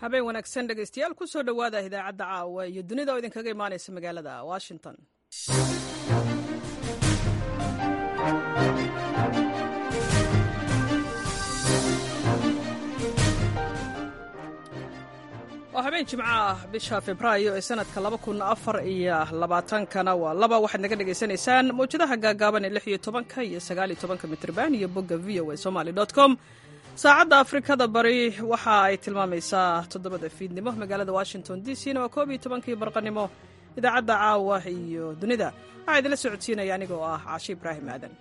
habeen wanaagsan dhegaystayaal ku soo dhowaada idaacadda caawa iyo dunida oo idinkaga imaanaysa magaalada washington waa habeen jimco ah bisha febraayo ee sanadka laba kun afar iyo labaatankana waa laba waxaad naga dhagaysanaysaan mawjadaha gaagaaban ee lix iyo tobanka iyo sagaal iyo tobanka mitrban iyo bogga v o a somaly dot com saacadda afrikada bari waxa ay tilmaamaysaa toddobada fiidnimo magaalada washington d c na waa koob iyo tobankii barqanimo idaacadda caawa iyo dunida waxaa idinla socodsiinaya anigoo ah caashi ibraahim aadan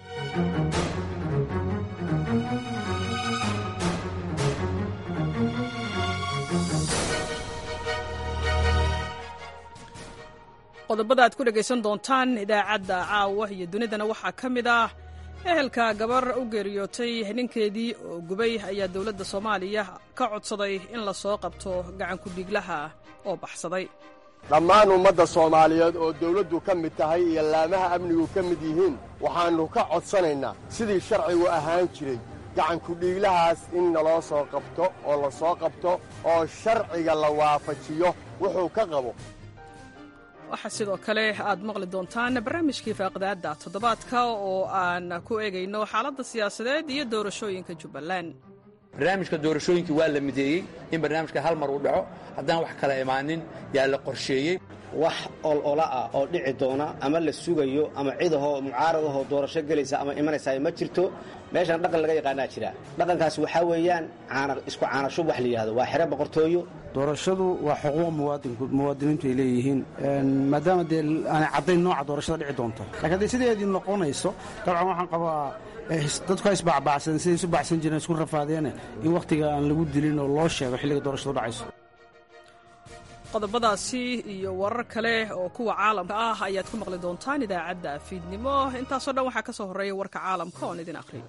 qodobada aad ku dhegaysan doontaan idaacadda caawa iyo dunidana waxaa ka mid ah ehelka gabar u geeriyootay ninkeedii oo gubay ayaa dowladda soomaaliya ka codsaday in la soo qabto gacankudhiiglaha oo baxsaday dhammaan ummadda soomaaliyeed oo dawladdu ka mid tahay iyo laamaha amnigu ka mid yihiin waxaannu ka codsanaynaa sidii sharcigu ahaan jiray gacankudhiiglahaas in naloo soo qabto oo la soo qabto oo sharciga la waafajiyo wuxuu ka qabo waxaa sidoo kale aad maqli doontaan barnaamijkii faaqdaadda toddobaadka oo aan ku eegayno xaaladda siyaasadeed iyo doorashooyinka jubbaland barnaamijka doorashooyinkii waa la mideeyey in barnaamijka hal mar uu dhaco haddaan wax kala imaanin yaa la qorsheeyey wax olola ah oo dhici doona ama la sugayo ama cidahoo mucaarad ahoo doorasho gelaysa ama imanaysaa ma jirto meeshan dhaqan laga yaqaanaa jira dhaqankaas waxaa weeyaan isku caanashub wax la yidhahdo waa xero boqortooyo doorashadu waa xuquuq muwaadiniintu ay leeyihiin maadaama dee aanay caddayn nooca doorashada dhici doonto lakiin hadday sideedii noqonayso dabcan waxaan qabaa dadku ha isbacbacsan siday isu bacsan jireen isku rafaadeene in wakhtiga aan lagu dilin oo loo sheego xilliga doorashadu dhacayso qodobadaasi iyo warar kale oo kuwa caalamka ah ayaad ku maqli doontaan idaacadda fiidnimo intaasoo dhan waxaa ka soo horreeya warka caalamka oon idin akhriyo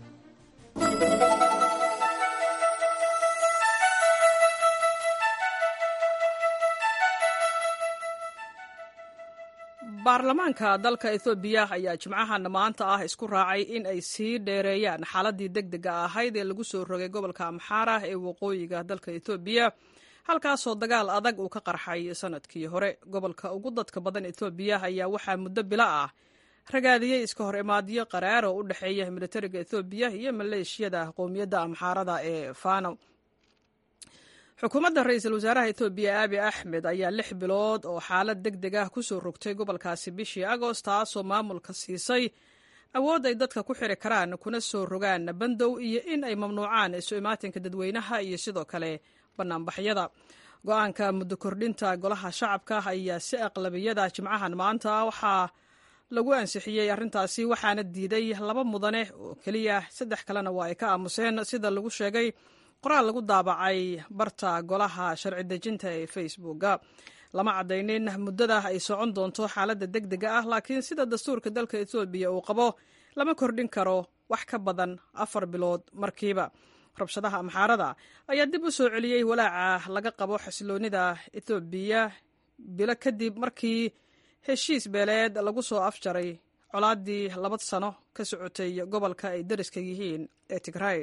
baarlamaanka dalka ethoobiya ayaa jimcahan maanta ah isku raacay in ay sii dheereeyaan xaaladii deg dega ahayd ee lagu soo rogay gobolka amxaara ee waqooyiga dalka ethoobiya halkaasoo dagaal adag uu ka qarxay sanadkii hore gobolka ugu dadka badan ethoobiya ayaa waxaa muddo bilo ah ragaadiyey iska hor imaadyo qaraar oo u dhexeeya militariga ethoobiya iyo maleeshiyada qowmiyadda amxaarada ee fano xukuumadda ra-iisul wasaaraha etoobiya aabi axmed ayaa lix bilood oo xaalad deg deg ah ku soo rogtay gobolkaasi bishii agost taasoo maamulka siisay awood ay dadka ku xiri karaan kuna soo rogaan bandow iyo in ay mamnuucaan isu imaatinka dadweynaha iyo sidoo kale banaanbaxyada go-aanka muddo kordhinta golaha shacabka ayaa si aqlabiyada jimcahan maanta waxaa lagu ansixiyey arrintaasi waxaana diiday laba mudane oo keliya saddex kalena waa ay ka aamuseen sida lagu sheegay qoraal lagu daabacay barta golaha sharci dejinta ee facebooka lama caddaynin muddada ay socon doonto xaaladda deg dega ah laakiin sida dastuurka dalka etoobiya uu qabo lama kordhin karo wax ka badan afar bilood markiiba rabshadaha amxaarada ayaa dib u soo celiyey walaaca laga qabo xasiloonnida etoobiya bilo kadib markii heshiis beeleed lagu soo afjaray colaaddii laba sano ka socotay gobolka ay dariska yihiin ee tigray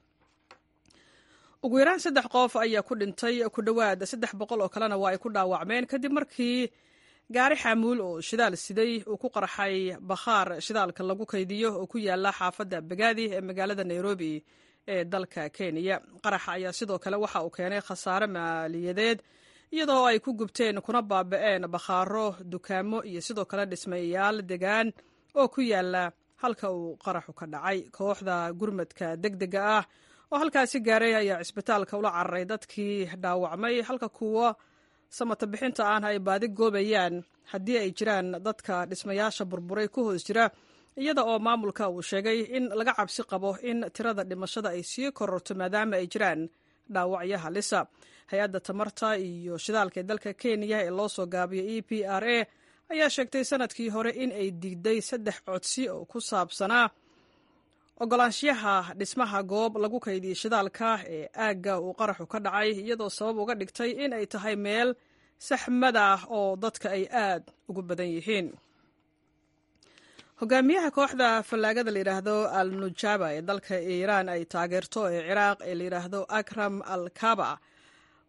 ugu yaraan saddex qof ayaa ku dhintay ku dhowaad saddex boqol oo kalena waa ay ku dhaawacmeen kadib markii gaari xamuul oo shidaal siday uu ku qarxay bakhaar shidaalka lagu kaydiyo oo ku yaala xaafadda bagaadi ee magaalada nairobi ee dalka kenya qaraxa ayaa sidoo kale waxa uu keenay khasaare maaliyadeed iyadoo ay ku gubteen kuna baaba'een bakhaaro dukaamo iyo sidoo kale dhismayaal degaan oo ku yaala halka uu qaraxu ka dhacay kooxda gurmadka deg dega ah oo halkaasi gaaray ayaa cisbitaalka ula cararay dadkii dhaawacmay halka kuwa samata bixinta ahna ay baadi goobayaan haddii ay jiraan dadka dhismayaasha burburay ku hoos jira iyada oo maamulka uu sheegay in laga cabsi qabo in tirada dhimashada ay sii kororto maadaama ay jiraan dhaawacyo halisa hay-adda tamarta iyo shidaalka ee dalka kenya ee loo soo gaabiyo e p r a ayaa sheegtay sanadkii hore in ay diiday saddex codsi oo ku saabsanaa ogolaanshiyaha dhismaha goob lagu kaydiyey shidaalka ee aagga uu qaraxu ka dhacay iyadoo sabab uga dhigtay in ay tahay meel saxmada ah oo dadka ay aad ugu badan yihiin hogaamiyaha kooxda fallaagada layidhaahdo al nujaba ee dalka iiraan ay taageerto ee ciraaq ee layidhaahdo akram al kaba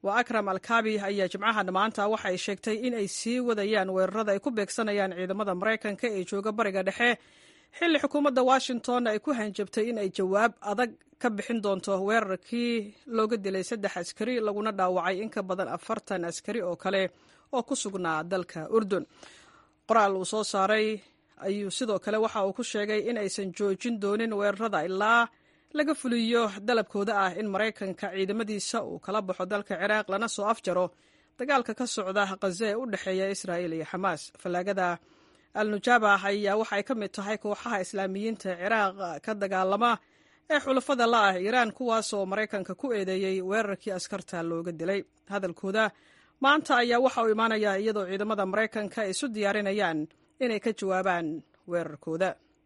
waa akram alkaabi ayaa jimcahan maanta waxa ay sheegtay in ay sii wadayaan weerarada ay ku beegsanayaan ciidamada maraykanka ee jooga bariga dhexe xilli xukuumadda washington ay ku hanjabtay in ay jawaab adag ka bixin doonto weerarkii looga dilay saddex askari laguna dhaawacay in ka badan afartan askari oo kale oo ku sugnaa dalka urdun qoraal uu soo saaray ayuu sidoo kale waxa uu ku sheegay in aysan joojin doonin weerarada ilaa laga fuliyo dalabkooda ah in maraykanka ciidamadiisa uu kala baxo dalka ciraaq lana soo afjaro dagaalka ka socda khaza ee u dhexeeya israa'il iyo xamaas fallaagada al nujaaba ayaa waxay ka mid tahay kooxaha islaamiyiinta ciraaq ka dagaalama ee xulafada la ah iiraan kuwaasoo maraykanka ku eedeeyey weerarkii askarta looga dilay hadalkooda maanta ayaa waxa uu imaanayaa iyadoo ciidamada maraykanka ay isu diyaarinayaan inay ka jawaabaan weerarkooda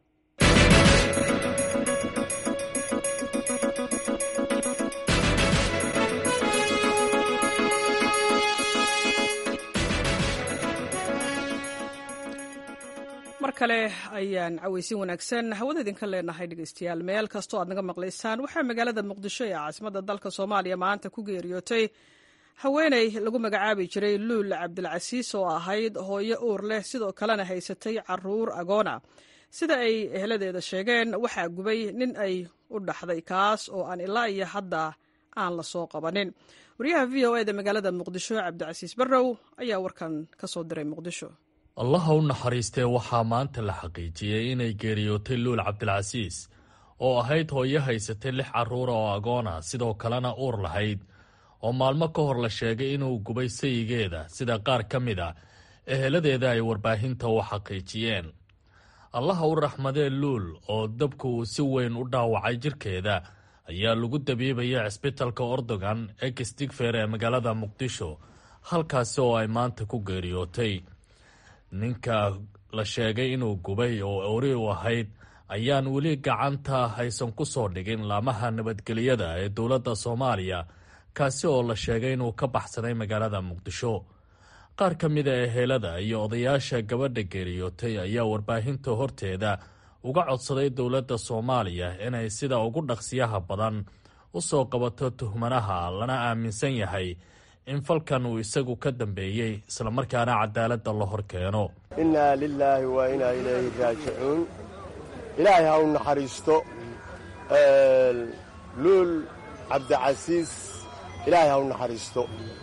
mar kale ayaan cawaysin wanaagsan hawada idinka leenahay dhegeystayaal meel kastoo aad naga maqlaysaan waxaa magaalada muqdisho ee caasimada dalka soomaaliya maanta ku geeriyootay haweeney lagu magacaabi jiray luul cabdilcasiis oo ahayd hooyo uur leh sidoo kalena haysatay caruur agoona sida ay eheladeeda sheegeen waxaa gubay nin ay u dhaxday kaas oo aan ilaa iyo hadda aan la soo qabanin wariyaha v o eda magaalada muqdisho cabdicasiis barrow ayaa warkan ka soo diray muqdisho allaha u naxariistee waxaa maanta la xaqiijiyey inay geeriyootay luul cabdilcasiis oo ahayd hooyo haysatay lix carruura oo agoona sidoo kalena uur lahayd oo maalmo ka hor la sheegay inuu gubay sayigeeda sida qaar ka mid a eheladeeda ay warbaahinta u xaqiijiyeen allaha u raxmadee luul oo dabku uu si weyn u dhaawacay jirkeeda ayaa lagu dabiibaya cisbitalka ordogan ee kistigfer ee magaalada muqdisho halkaasi oo ay maanta ku geeriyootay ninka la sheegay inuu gubay oo ori u ahayd ayaan weli gacanta haysan ku soo dhigin laamaha nabadgelyada ee dowladda soomaaliya kaasi oo la sheegay inuu ka baxsaday magaalada muqdisho qaar ka mida ehelada iyo odayaasha gabadha geeriyootay ayaa warbaahinta horteeda uga codsaday dowladda soomaaliya inay sida ugu dhaqsiyaha badan u soo qabato tuhmanaha lana aaminsan yahay in falkan uu isagu ka dambeeyey islamarkaana cadaaladda la hor keeno innaa lilaahi wa inaa ilayhi raajicuun ilaahay ha u naxariisto luul cabdicasiis ilaahay ha u naxariisto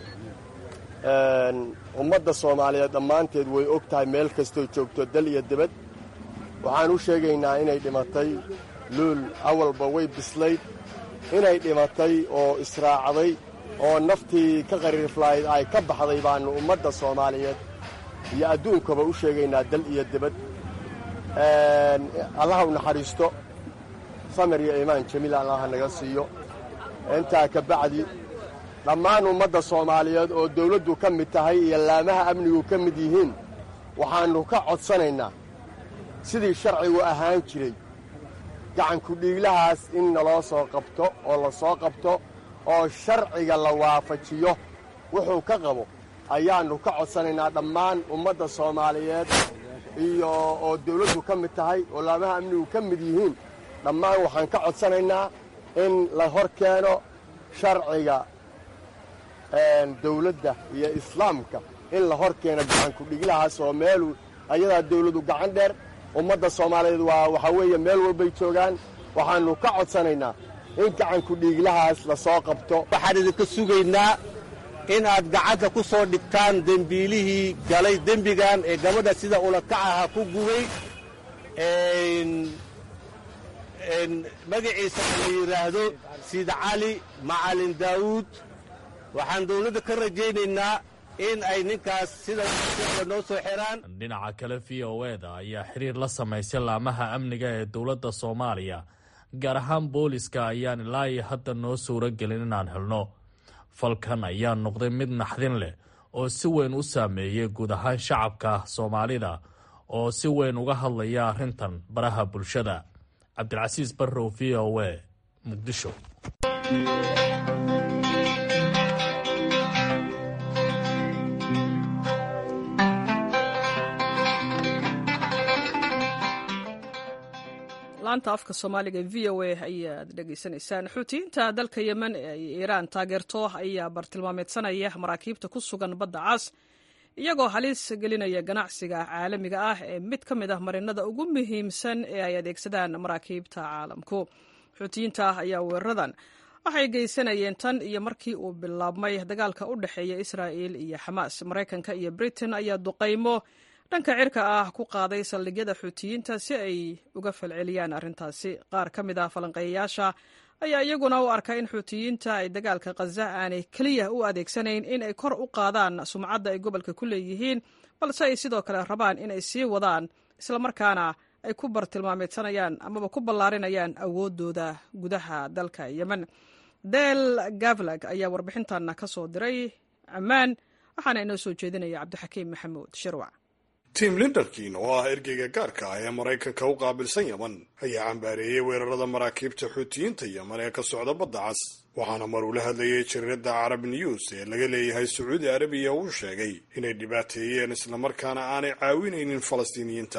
ummadda soomaaliyeed dhammaanteed way og tahay meel kastoo joogto dal iyo debad waxaan u sheegaynaa inay dhimatay luul awalba way bislayd inay dhimatay oo israacday oo naftii ka qariirflayd ay ka baxday baannu ummadda soomaaliyeed iyo adduunkaba u sheegaynaa dal iyo debad allaha u naxariisto samir iyo iimaan jamiil allaha naga siiyo intaa ka bacdi dhammaan ummadda soomaaliyeed oo dawladdu ka mid tahay iyo laamaha amnigu ka mid yihiin waxaannu ka codsanaynaa sidii sharcigu ahaan jiray gacanku dhiiglahaas in naloo soo qabto oo la soo qabto oo sharciga la waafajiyo wuxuu ka qabo ayaannu ka codsanaynaa dhammaan ummadda soomaaliyeed iyo oo dawladdu ka mid tahay oo laamaha amnigu ka mid yihiin dhammaan waxaan ka codsanaynaa in la hor keeno sharciga dawladda iyo islaamka in la hor keeno gacanku dhiglahaas oo meelu ayadaa dawladdu gacan dheer ummadda soomaaliyeed waa waxaa weeye meel walbay joogaan waxaannu ka codsanaynaa in gacanku dhiiglahaas la soo qabto waxaan idinka sugaynaa in aad gacanta ku soo dhigtaan dembiilihii galay dembigan ee gabadha sida ulakacaha ku gubay magaciisa la yidhaahdo siid cali macalin daawuud waxaan dawladda ka rajaynaynaa in ay ninkaas sida noo soo xiraan dhinaca kale v o eda ayaa xiriir la samaysay laamaha amniga ee dowladda soomaaliya gaar ahaan booliska ayaan ilaa iyo hadda noo suuro gelin inaan helno falkan ayaa noqday mid naxdin leh oo si weyn u saameeyey guud ahaan shacabka soomaalida oo si weyn uga hadlaya arrintan baraha bulshada cabdilcasiis barrow v o e muqdisho laanta afka soomaaliga v o a ayaad dhegaysanaysaan xuutiyiinta dalka yemen ee ay iiraan taageerto ayaa bartilmaameedsanaya maraakiibta ku sugan badda cas iyagoo halis gelinaya ganacsiga caalamiga ah ee mid ka mid ah marinada ugu muhiimsan ee ay adeegsadaan maraakiibta caalamku xuutiyiinta ayaa weeraradan waxay geysanayeen tan iyo markii uu bilaabmay dagaalka u dhexeeya israa'il iyo xamaas maraykanka iyo britain ayaa duqaymo dhanka cirka ah ku qaaday saldhigyada xuutiyiinta si ay uga falceliyaan arrintaasi qaar ka mid ah falanqeeyayaasha ayaa iyaguna u arka in xuutiyiinta ay dagaalka khaza aanay keliya u adeegsanayn in ay kor u qaadaan sumcadda ay gobolka ku leeyihiin balse ay sidoo kale rabaan inay sii wadaan islamarkaana ay ku bartilmaameedsanayaan amaba ku ballaarinayaan awooddooda gudaha dalka yemen del gavlag ayaa warbixintan ka soo diray ammaan waxaana inoo soo jeedinaya cabdixakiim maxamuud shirwac tim linderkin oo ah ergeyga gaarka ah ee maraykanka u qaabilsan yeman ayaa cambaareeyey weerarada maraakiibta xuutiyiinta yeman ee ka socda badda cas waxaana mar uu la hadlayay jariirada carab news ee laga leeyahay sacuudi arabiya uu sheegay inay dhibaateeyeen islamarkaana aanay caawinaynin falastiiniyiinta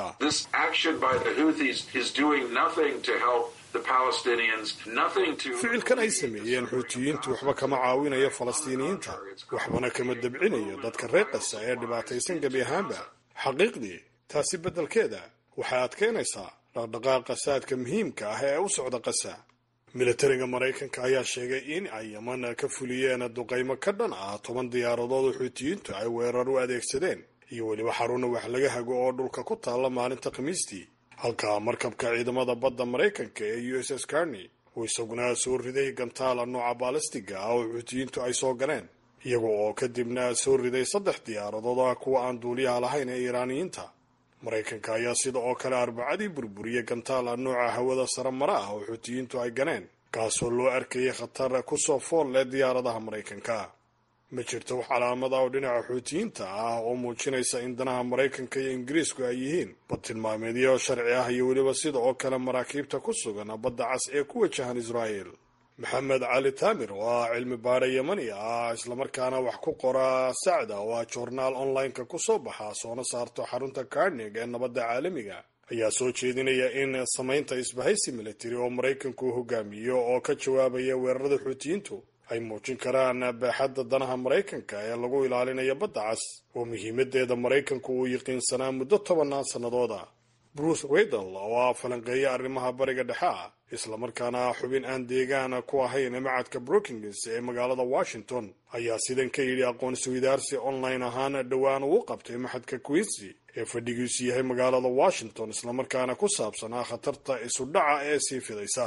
ficilkan ay sameeyeen xuutiyiintu waxba kama caawinayo falastiiniyiinta waxbana kama dabcinayo dadka reer qasa ee dhibaataysan gebi ahaanba xaqiiqdii taasi beddelkeeda waxay adkaynaysaa dhaqdhaqaaqa saadka muhiimka ah ee u socda qasa militariga maraykanka ayaa sheegay in ay yeman ka fuliyeen duqaymo ka dhan ah toban diyaaradood oo xuutiyiintu ay weerar u adeegsadeen iyo weliba xaruna wax laga hago oo dhulka ku taalla maalinta khamiistii halka markabka ciidamada badda maraykanka ee u s s carney uu isaguna soo riday gantaala nooca baalistiga ah oo xuutiyiintu ay soo galeen iyaga oo kadibna soo riday saddex diyaaradood ah kuwa aan duuliyaha lahayn ee iiraaniyiinta maraykanka ayaa sida oo kale arbacadii burburiyey gantaala nooca hawada sare mara ah oo xuutiyiintu ay ganeen kaasoo loo arkayay khatar kusoo fool leh diyaaradaha maraykanka ma jirto wax calaamada oo dhinaca xuutiyiinta ah oo muujinaysa in danaha maraykanka iyo ingiriisku ay yihiin badtilmaameedyo sharci ah iyo weliba sida oo kale maraakiibta ku sugan badda cas ee ku wajahan israa'el maxamed cali taamir oo ah cilmi baare yemani ah islamarkaana wax ku qora sacda oo ah joornaal online-ka ku soo baxa soona saarto xarunta carnig ee nabadda caalamiga ayaa soo jeedinaya in samaynta isbahaysi militari oo maraykanku hogaamiyo oo ka jawaabaya weerarada xuutiyiintu ay muujin karaan baaxadda danaha maraykanka ee lagu ilaalinayo badda cas oo muhiimadeeda maraykanku uu yiqiinsanaa muddo tobannaan sannadooda bruce redal oo ah falanqeeya arrimaha bariga dhexe ah islamarkaana xubin aan deegaan ku ahayn macadka brookings ee magaalada washington ayaa sidan ka yidhi aqoonsi widaarsi online ahaan dhowaan uu qabtay maxadka queensy ee fadhigiisu yahay magaalada washington islamarkaana ku saabsanaa khatarta isu dhaca ee sii fidaysa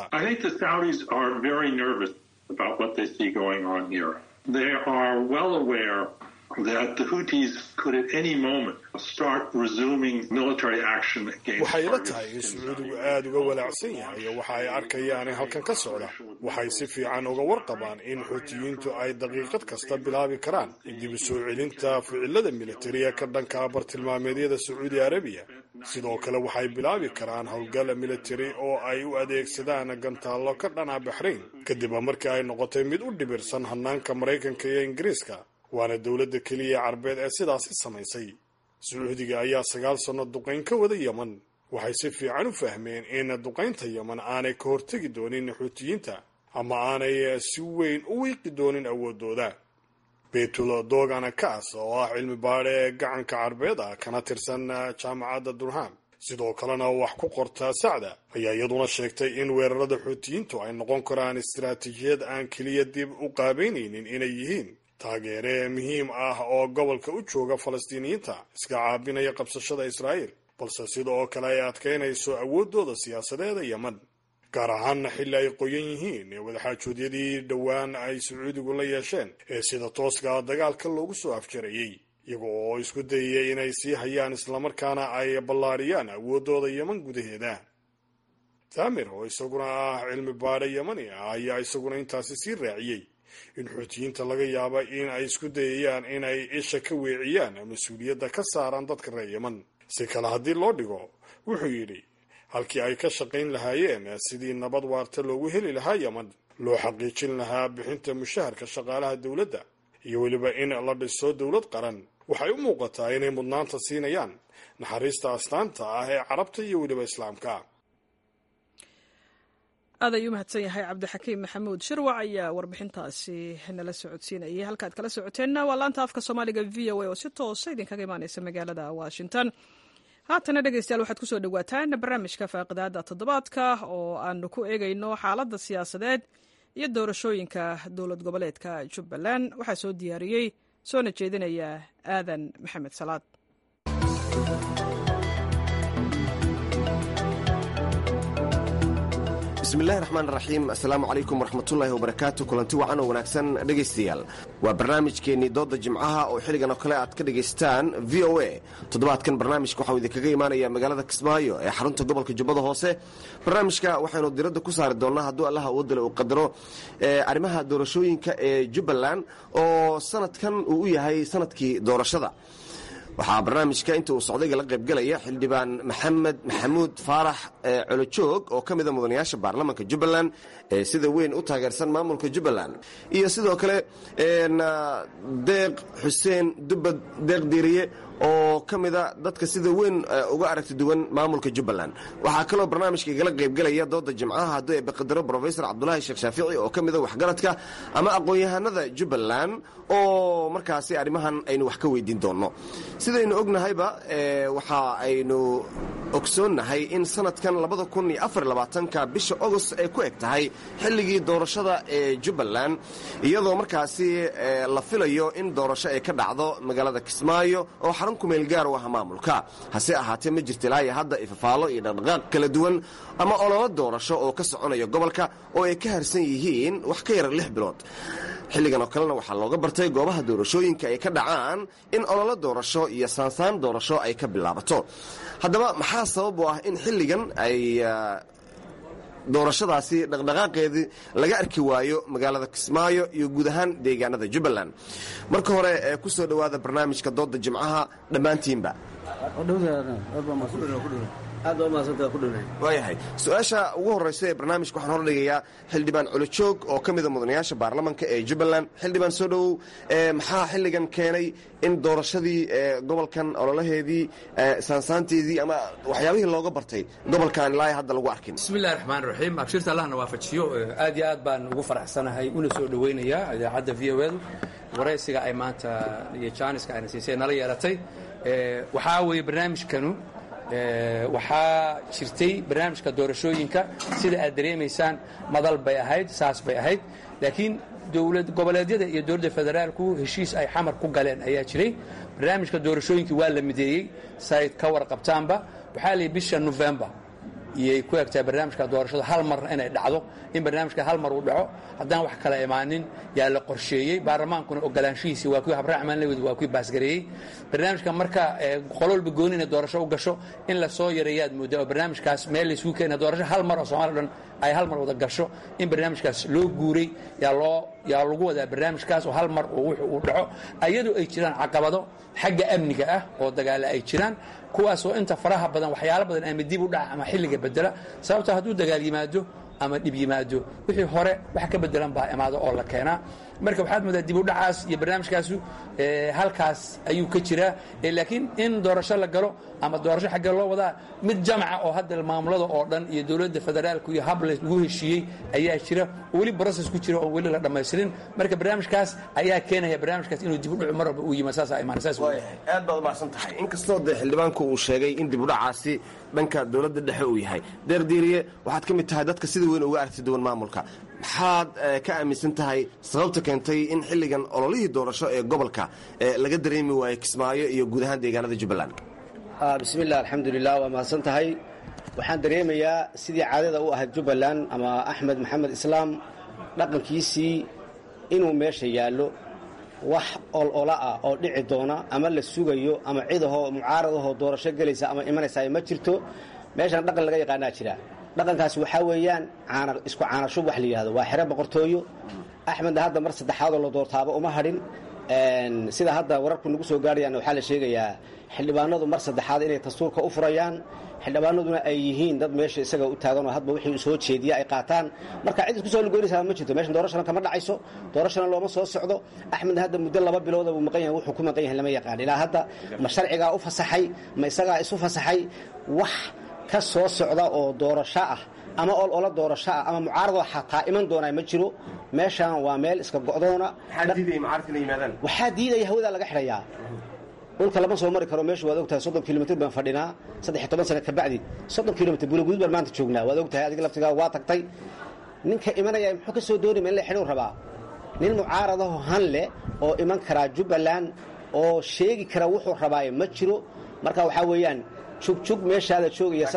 about what they see going on here. They are well aware that the Houthis could at any moment start resuming military action against waxay ila tahay in sacuudigu aada uga walaacsan yahay oo waxa ay arkayaan halkan ka socda waxay si fiican uga warqabaan in xuutiyiintu ay daqiiqad kasta bilaabi karaan dib u soo celinta ficilada militariya ka dhanka bartilmaameedyada sacuudi arabiya sidoo kale waxay bilaabi karaan howlgal militari oo ay u adeegsadaan gantaallo ka dhana baxrayn kadib markii ay noqotay mid u dhibirsan hanaanka maraykanka iyo ingiriiska waana dowladda keliya carbeed ee sidaasi samaysay sacuudiga ayaa sagaal sanno duqayn ka wada yeman waxay si fiican u fahmeen in duqaynta yeman aanay ka hortegi doonin xuutiyiinta ama aanay si weyn u wiiqi doonin awoodooda betul dogana kaas oo ah cilmi baadhe gacanka carbeed ah kana tirsan jaamacadda durham sidoo kalena wax ku qorta sacda ayaa iyaduna sheegtay in weerarada xuutiyiintu ay noqon karaan istaraatiijiyad aan keliya dib u qaabeynaynin inay yihiin taageere muhiim ah oo gobolka u jooga falastiiniyiinta iska caabinaya qabsashada israa'iil balse sida oo kale ay adkaynayso awooddooda siyaasadeeda yeman gaar ahaanna xilli ay qoyan yihiin ee wadaxaajoodyadii dhowaan ay sacuudigu la yeesheen ee sida tooska dagaalka loogu soo afjarayey iyaga oo isku dayaya inay sii hayaan islamarkaana ay ballaariyaan awooddooda yeman gudaheeda taamir oo isaguna ah cilmi baadhe yemani ah ayaa isaguna intaasi sii raaciyey in xuutiyiinta laga yaaba in ay isku dayayaan inay isha ka weeciyaan mas-uuliyadda ka saaraan dadka reer yeman si kale haddii loo dhigo wuxuu yidhi halkii ay ka shaqayn lahaayeen sidii nabad waarta loogu heli lahaa yeman loo xaqiijin lahaa bixinta mushaharka shaqaalaha dowladda iyo weliba in la dhiso dowlad qaran waxay u muuqataa inay mudnaanta siinayaan naxariista astaanta ah ee carabta iyo weliba islaamka aad ayuu mahadsan yahay cabdixakiim maxamuud shirwac ayaa warbixintaasi nala socodsiinayay halkaad kala socoteenna waa laanta afka soomaaliga v o a oo si toosa idinkaga imaaneysa magaalada washington haatana dhegeystayaal waxaad kusoo dhawaataan barnaamijka faaqidaada toddobaadka oo aanu ku eegayno xaaladda siyaasadeed iyo doorashooyinka dowlad goboleedka jubbaland waxaa soo diyaariyey soona jeedinaya aadan maxamed salaad bismillahi raxmaan raxiim assalaamu calaykum waraxmatullaahi wabarakaatu kulanti wacan oo wanaagsan dhegaystayaal waa barnaamijkeennii doodda jimcaha oo xilligan oo kale aad ka dhagaystaan v o a toddobaadkan barnaamijka waxau idinkaga imaanaya magaalada kismaayo ee xarunta gobolka jubbada hoose barnaamijka waxaynu diradda ku saari doonnaa hadduu allaha awoodale uu qadaro arrimaha doorashooyinka ee jubbaland oo sanadkan uu u yahay sanadkii doorashada waxaa barnaamijka inta uu socdayga la qaybgalaya xildhibaan maxamed maxamuud faarax colojoog oo ka mida mudanayaasha baarlamaanka jubbaland ee sida weyn u taageersan maamulka jubbaland iyo sidoo kale deeq xuseen dubbad deeq diiriye oo ka mida dadka sida weyn uga aragti duwan maamulka jubbaland waxaa kaloo barnaamijka igala qaybgelaya dooda jimcaha hadduu ee baqadaro brofesor cabdulaahi sheekh shaafici oo ka mida waxgaradka ama aqoon-yahanada jubbaland oo markaasi arrimahan aynu wax ka weydiin doonno sidaynu ognahayba waxa aynu ogsoonnahay in sanadkan ka bisha ogost ay ku eg tahay xilligii doorashada ee jubbaland iyadoo markaasi la filayo in doorasho ay ka dhacdo magaalada kismaayo oo xarun kumeel gaar u ah maamulka hase ahaatee ma jirta ilaa iyo hadda ifafaalo iyo dhaqdhaqaaq kala duwan ama ololo doorasho oo ka soconaya gobolka oo ay ka harsan yihiin wax ka yara lix bilood xilligan oo kalena waxaa looga bartay goobaha doorashooyinka ay ka dhacaan in ololo doorasho iyo saansaan doorasho ay ka bilaabato haddaba maxaa sabab u ah in xilligan ay doorashadaasi dhaqdhaqaaqeedii laga arki waayo magaalada kismaayo iyo guud ahaan deegaanada jubbaland marka hore ee ku soo dhowaada barnaamijka dooda jimcaha dhammaantiinba waayahay su-aasha ugu horreysa ee barnaamijka waxaan hordhigayaa xildhibaan colojoog oo ka mida mudanayaasha baarlamanka ee jubbaland xildhibaan soo dhowow maxaa xilligan keenay in doorashadii gobolkan ololaheedii saansaanteedii ama waxyaabihii looga bartay gobolkan ilaa hadda lagu arkin bismillahi raxmaan raxiim abshirta allahna waafajiyo aad iyo aad baan ugu faraxsanahay una soo dhoweynayaa idaacadda v o edu waraysiga ay maanta iyo jaaniska ayna siisay nala yeelatay waxaa weeye barnaamijkanu waxaa jirtay barnaamijka doorashooyinka sida aad dareemaysaan madal bay ahayd saas bay ahayd laakiin dowlad goboleedyada iyo dowladda federaalku heshiis ay xamar ku galeen ayaa jiray barnaamijka doorashooyinka waa la mideeyey sayd ka warqabtaanba waxaa layihi bisha novembar iyay ku egtahay barnaamijka doorashada hal mar inay dhacdo in barnaamijka hal mar uu dhaco haddaan wax kala imaanin yaa la qorsheeyey baarlamaankuna ogolaanshihiisi waa kuwii habraaxmaan lawed waa kuwii baasgareeyey barnaamijka marka qololba gooni inay doorasho u gasho in la soo yareeyaad moodaa oo barnaamijkaas meel laysugu keena doorasho hal mar oo soomaliya dhan ay hal mar wada gasho in barnaamijkaas loo guuray yaa loo yaa lagu wadaa barnaamijkaas oo hal mar oo wuxuu uu dhaco ayadoo ay jiraan caqabado xagga amniga ah oo dagaale ay jiraan kuwaasoo inta faraha badan waxyaalo badan ama dib u dhaca ama xilliga bedela sababto hadduu dagaal yimaado ama dhib yimaado wixii hore wax ka bedelan baa imaado oo la keenaa marka waxaad moodaa dib u dhacaas iyo barnaamijkaasu halkaas ayuu ka jiraa laakiin in doorasho la galo ama doorasho xaggee loo wadaa mid jamca oo hadda maamulada oo dhan iyo dowladda federaalku iyo hab lagu heshiiyey ayaa jira oo weli broses ku jira oon weli la dhammaystirin marka barnaamijkaas ayaa keenaya barnaamijkaas inuu dib u dhacu mar walba uu yimaad saasaa imaan saas aad baad umacsan tahay inkastoo dee xildhibaanku uu sheegay in dib u dhacaasi dhanka dowladda dhexe uu yahay deerdiiriye waxaad ka mid tahay dadka sida weyn uga aragti duwan maamulka maxaad ka aaminsan tahay sababta keentay in xilligan ololihii doorasho ee gobolka laga dareemi waayo kismaayo iyo guud ahaan deegaanada jubbaland bismilah alxamdulilah waa mahadsan tahay waxaan dareemayaa sidii caadada u ahayd jubbaland ama axmed maxamed islaam dhaqankiisii inuu meesha yaallo wax olola ah oo dhici doona ama la sugayo ama cidahoo mucaaradahoo doorasho gelaysa ama imanaysa ma jirto meeshan dhaqan laga yaqaanaa jira dhaqankaasi waxaa weeyaan isku caanashub wax la yidhahdo waa xero boqortooyo axmedna hadda mar saddexaadoo la doortaaba uma hadhin sida hadda wararku nagu soo gaadhayaan waxaa la sheegayaa xildhibaanadu mar saddexaad inay dastuurka u furayaan xildhibaanaduna ay yihiin dad meesha isaga u taaganoo hadba wixii soo jeediya ay qaataan marka cid isku soo lugoynaysaa ma jirto meeshan doorashana kama dhacayso doorashana looma soo socdo axmedna hadda muddo laba bilooda buu maqan yahay wuxuu ku maqan yahay lama yaqaan ilaa hadda ma sharcigaa u fasaxay ma isagaa isu fasaxay wax ka soo socda oo doorasho ah ama ol ola doorasho ah ama mucaaradoo xataa iman doonaa ma jiro meeshaan waa meel iska go'doona waxaa diidaya hawadaa laga xidhayaa dhulka lama soo mari karo meeshu waad ogtahay soddon kilomitr baan fadhinaa saddex toban sana kabacdi soddon kilomitr buulaguud baan maanta joognaa waad ogtahay adiga laftigaa waa tagtay ninka imanaya muxuu ka soo doonima in la xidhuu rabaa nin mucaaradaho han leh oo iman karaa jubbaland oo sheegi kara wuxuu rabaaye ma jiro marka waxaa weeyaan jugjug meeshaada joogaya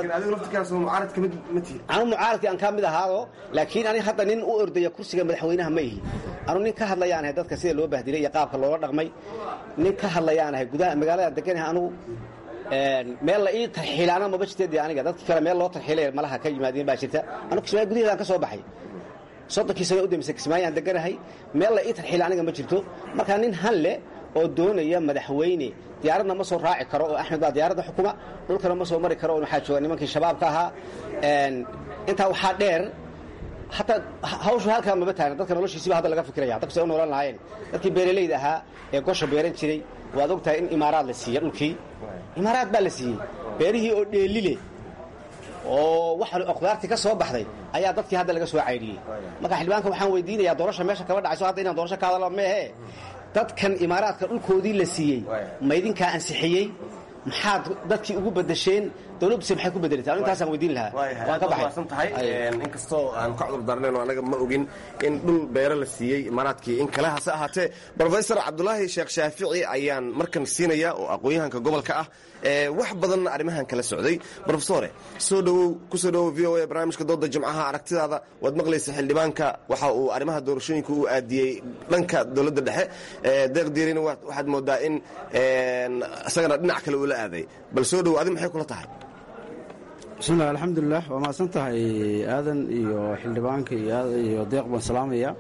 anu mucaaradkii aan ka mid ahaado laakiin ani hadda nin u ordaya kursiga madaxweynaha ma ihi anu nin ka hadlayaan ahay dadka sida loo bahdilay iyo qaabka loola dhaqmay nin ka hadlayaan ahay gudaha magaalada deganaha anugu meel la ii tarxiilaana maba jirteed aniga dadkii kale meel loo tarxiilay malaha ka yimaadeen baa jirta anu kismaayo gudaheedaan ka soo baxay soddonkii sano u dambeysay kismaayaan deganahay meel la ii tarxiila aniga ma jirto markaa nin han leh oo doonaya madaxweyne diyaaradna ma soo raaci karo oo axmed baa diyaaradda xukuma dhulkana ma soo mari karo oo waxaa jooga nimankii shabaabka ahaa intaa waxaa dheer hataa hawshu halkaa maba taagna dadka noloshiisiba hadda laga fikiraya dadku say u noolan lahaayeen dadkii beeralayda ahaa ee gosha beeran jiray waad ogtahay in imaaraad la siiya dhulkii imaaraad baa la siiyey beerihii oo dheelile oo wax khudaartii ka soo baxday ayaa dadkii hadda laga soo caydhiyey marka xildhibaanka waxaan weydiinayaa doorasha meesha kama dhacayso hadda inaan doorasho ka hadala meehe dadkan imaaraadka dhulkoodii la siiyey ma idinkaa ansixiyey maxaad dadkii ugu badasheen dowladduse maxay ku bedelatay anu intaasaan weydiin lahaa waan ka baxay inkastoo aan ka cudur daarnayn oo anaga ma ogin in dhul beero la siiyey imaaraadkii in kale hase ahaatee brofesor cabdulaahi sheekh shaafici ayaan markan siinaya oo aqoon-yahanka gobolka ah wax badanna arrimahan kala socday brofesore soo dhowow ku soo dhowow v o a barnaamijka dooda jimcaha aragtidaada waad maqlaysa xildhibaanka waxa uu arrimaha doorashooyinka u aadiyey dhanka dowladda dhexe deeq diirina waxaad moodaa in isagana dhinac kale uu la aaday bal soo dhowow adi maxay kula tahay bismillahi alxamdulilah waa mahadsan tahay aadan iyo xildhibaanka iyo deeq baan salaamaya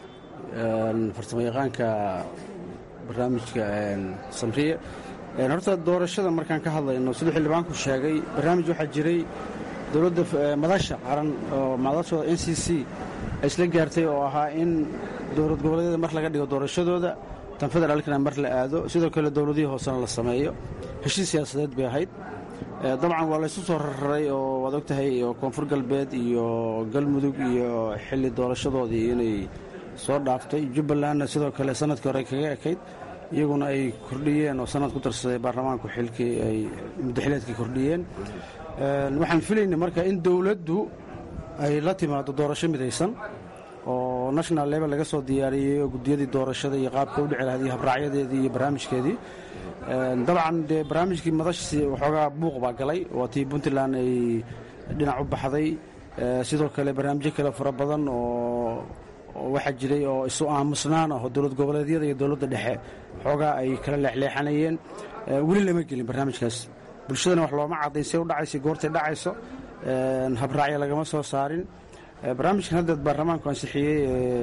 farsamo yaqaanka barnaamijka samriye horta doorashada markaan ka hadlayno siduu xildhibaanku sheegay barnaamij waxaa jiray dowladda madasha qaran oo madashooda n c c ay isla gaartay oo ahaa in dowlad goboleedyada mar laga dhigo doorashadooda tan federaalkana mar la aado sidoo kale dowladihii hoosena la sameeyo heshiis siyaasadeed bay ahayd dabcan waa laysu soo rarray oo waad og tahay oo koonfur galbeed iyo galmudug iyo xilli doorashadoodii inay soo dhaaftay jubbalandna sidoo kale sanadkii hore kaga ekayd iyaguna ay kordhiyeen oo sanad ku darsaday baarlamaanku xilkii ay muddaxileedkii kordhiyeen waxaan filaynay marka in dowladdu ay la timaado doorasho midaysan oo national level laga soo diyaariyey oo guddiyadii doorashada iyo qaabka u dhici lahayd iyo habraacyadeedii iyo barnaamijkeedii dabcan dee barnaamijkii madashii waxoogaa buuq baa galay waa tii puntland ay dhinac u baxday sidoo kale barnaamijyo kale fara badan oo waxaa jiray oo isu aamusnaan ah oo dowlad goboleedyada iyo dowladda dhexe xoogaa ay kala leexleexanayeen weli lama gelin barnaamijkaas bulshadana wax looma caddayn say u dhacaysa goortay dhacayso habraacya lagama soo saarin barnaamijkan haddeed baarlamaanku ansixiyey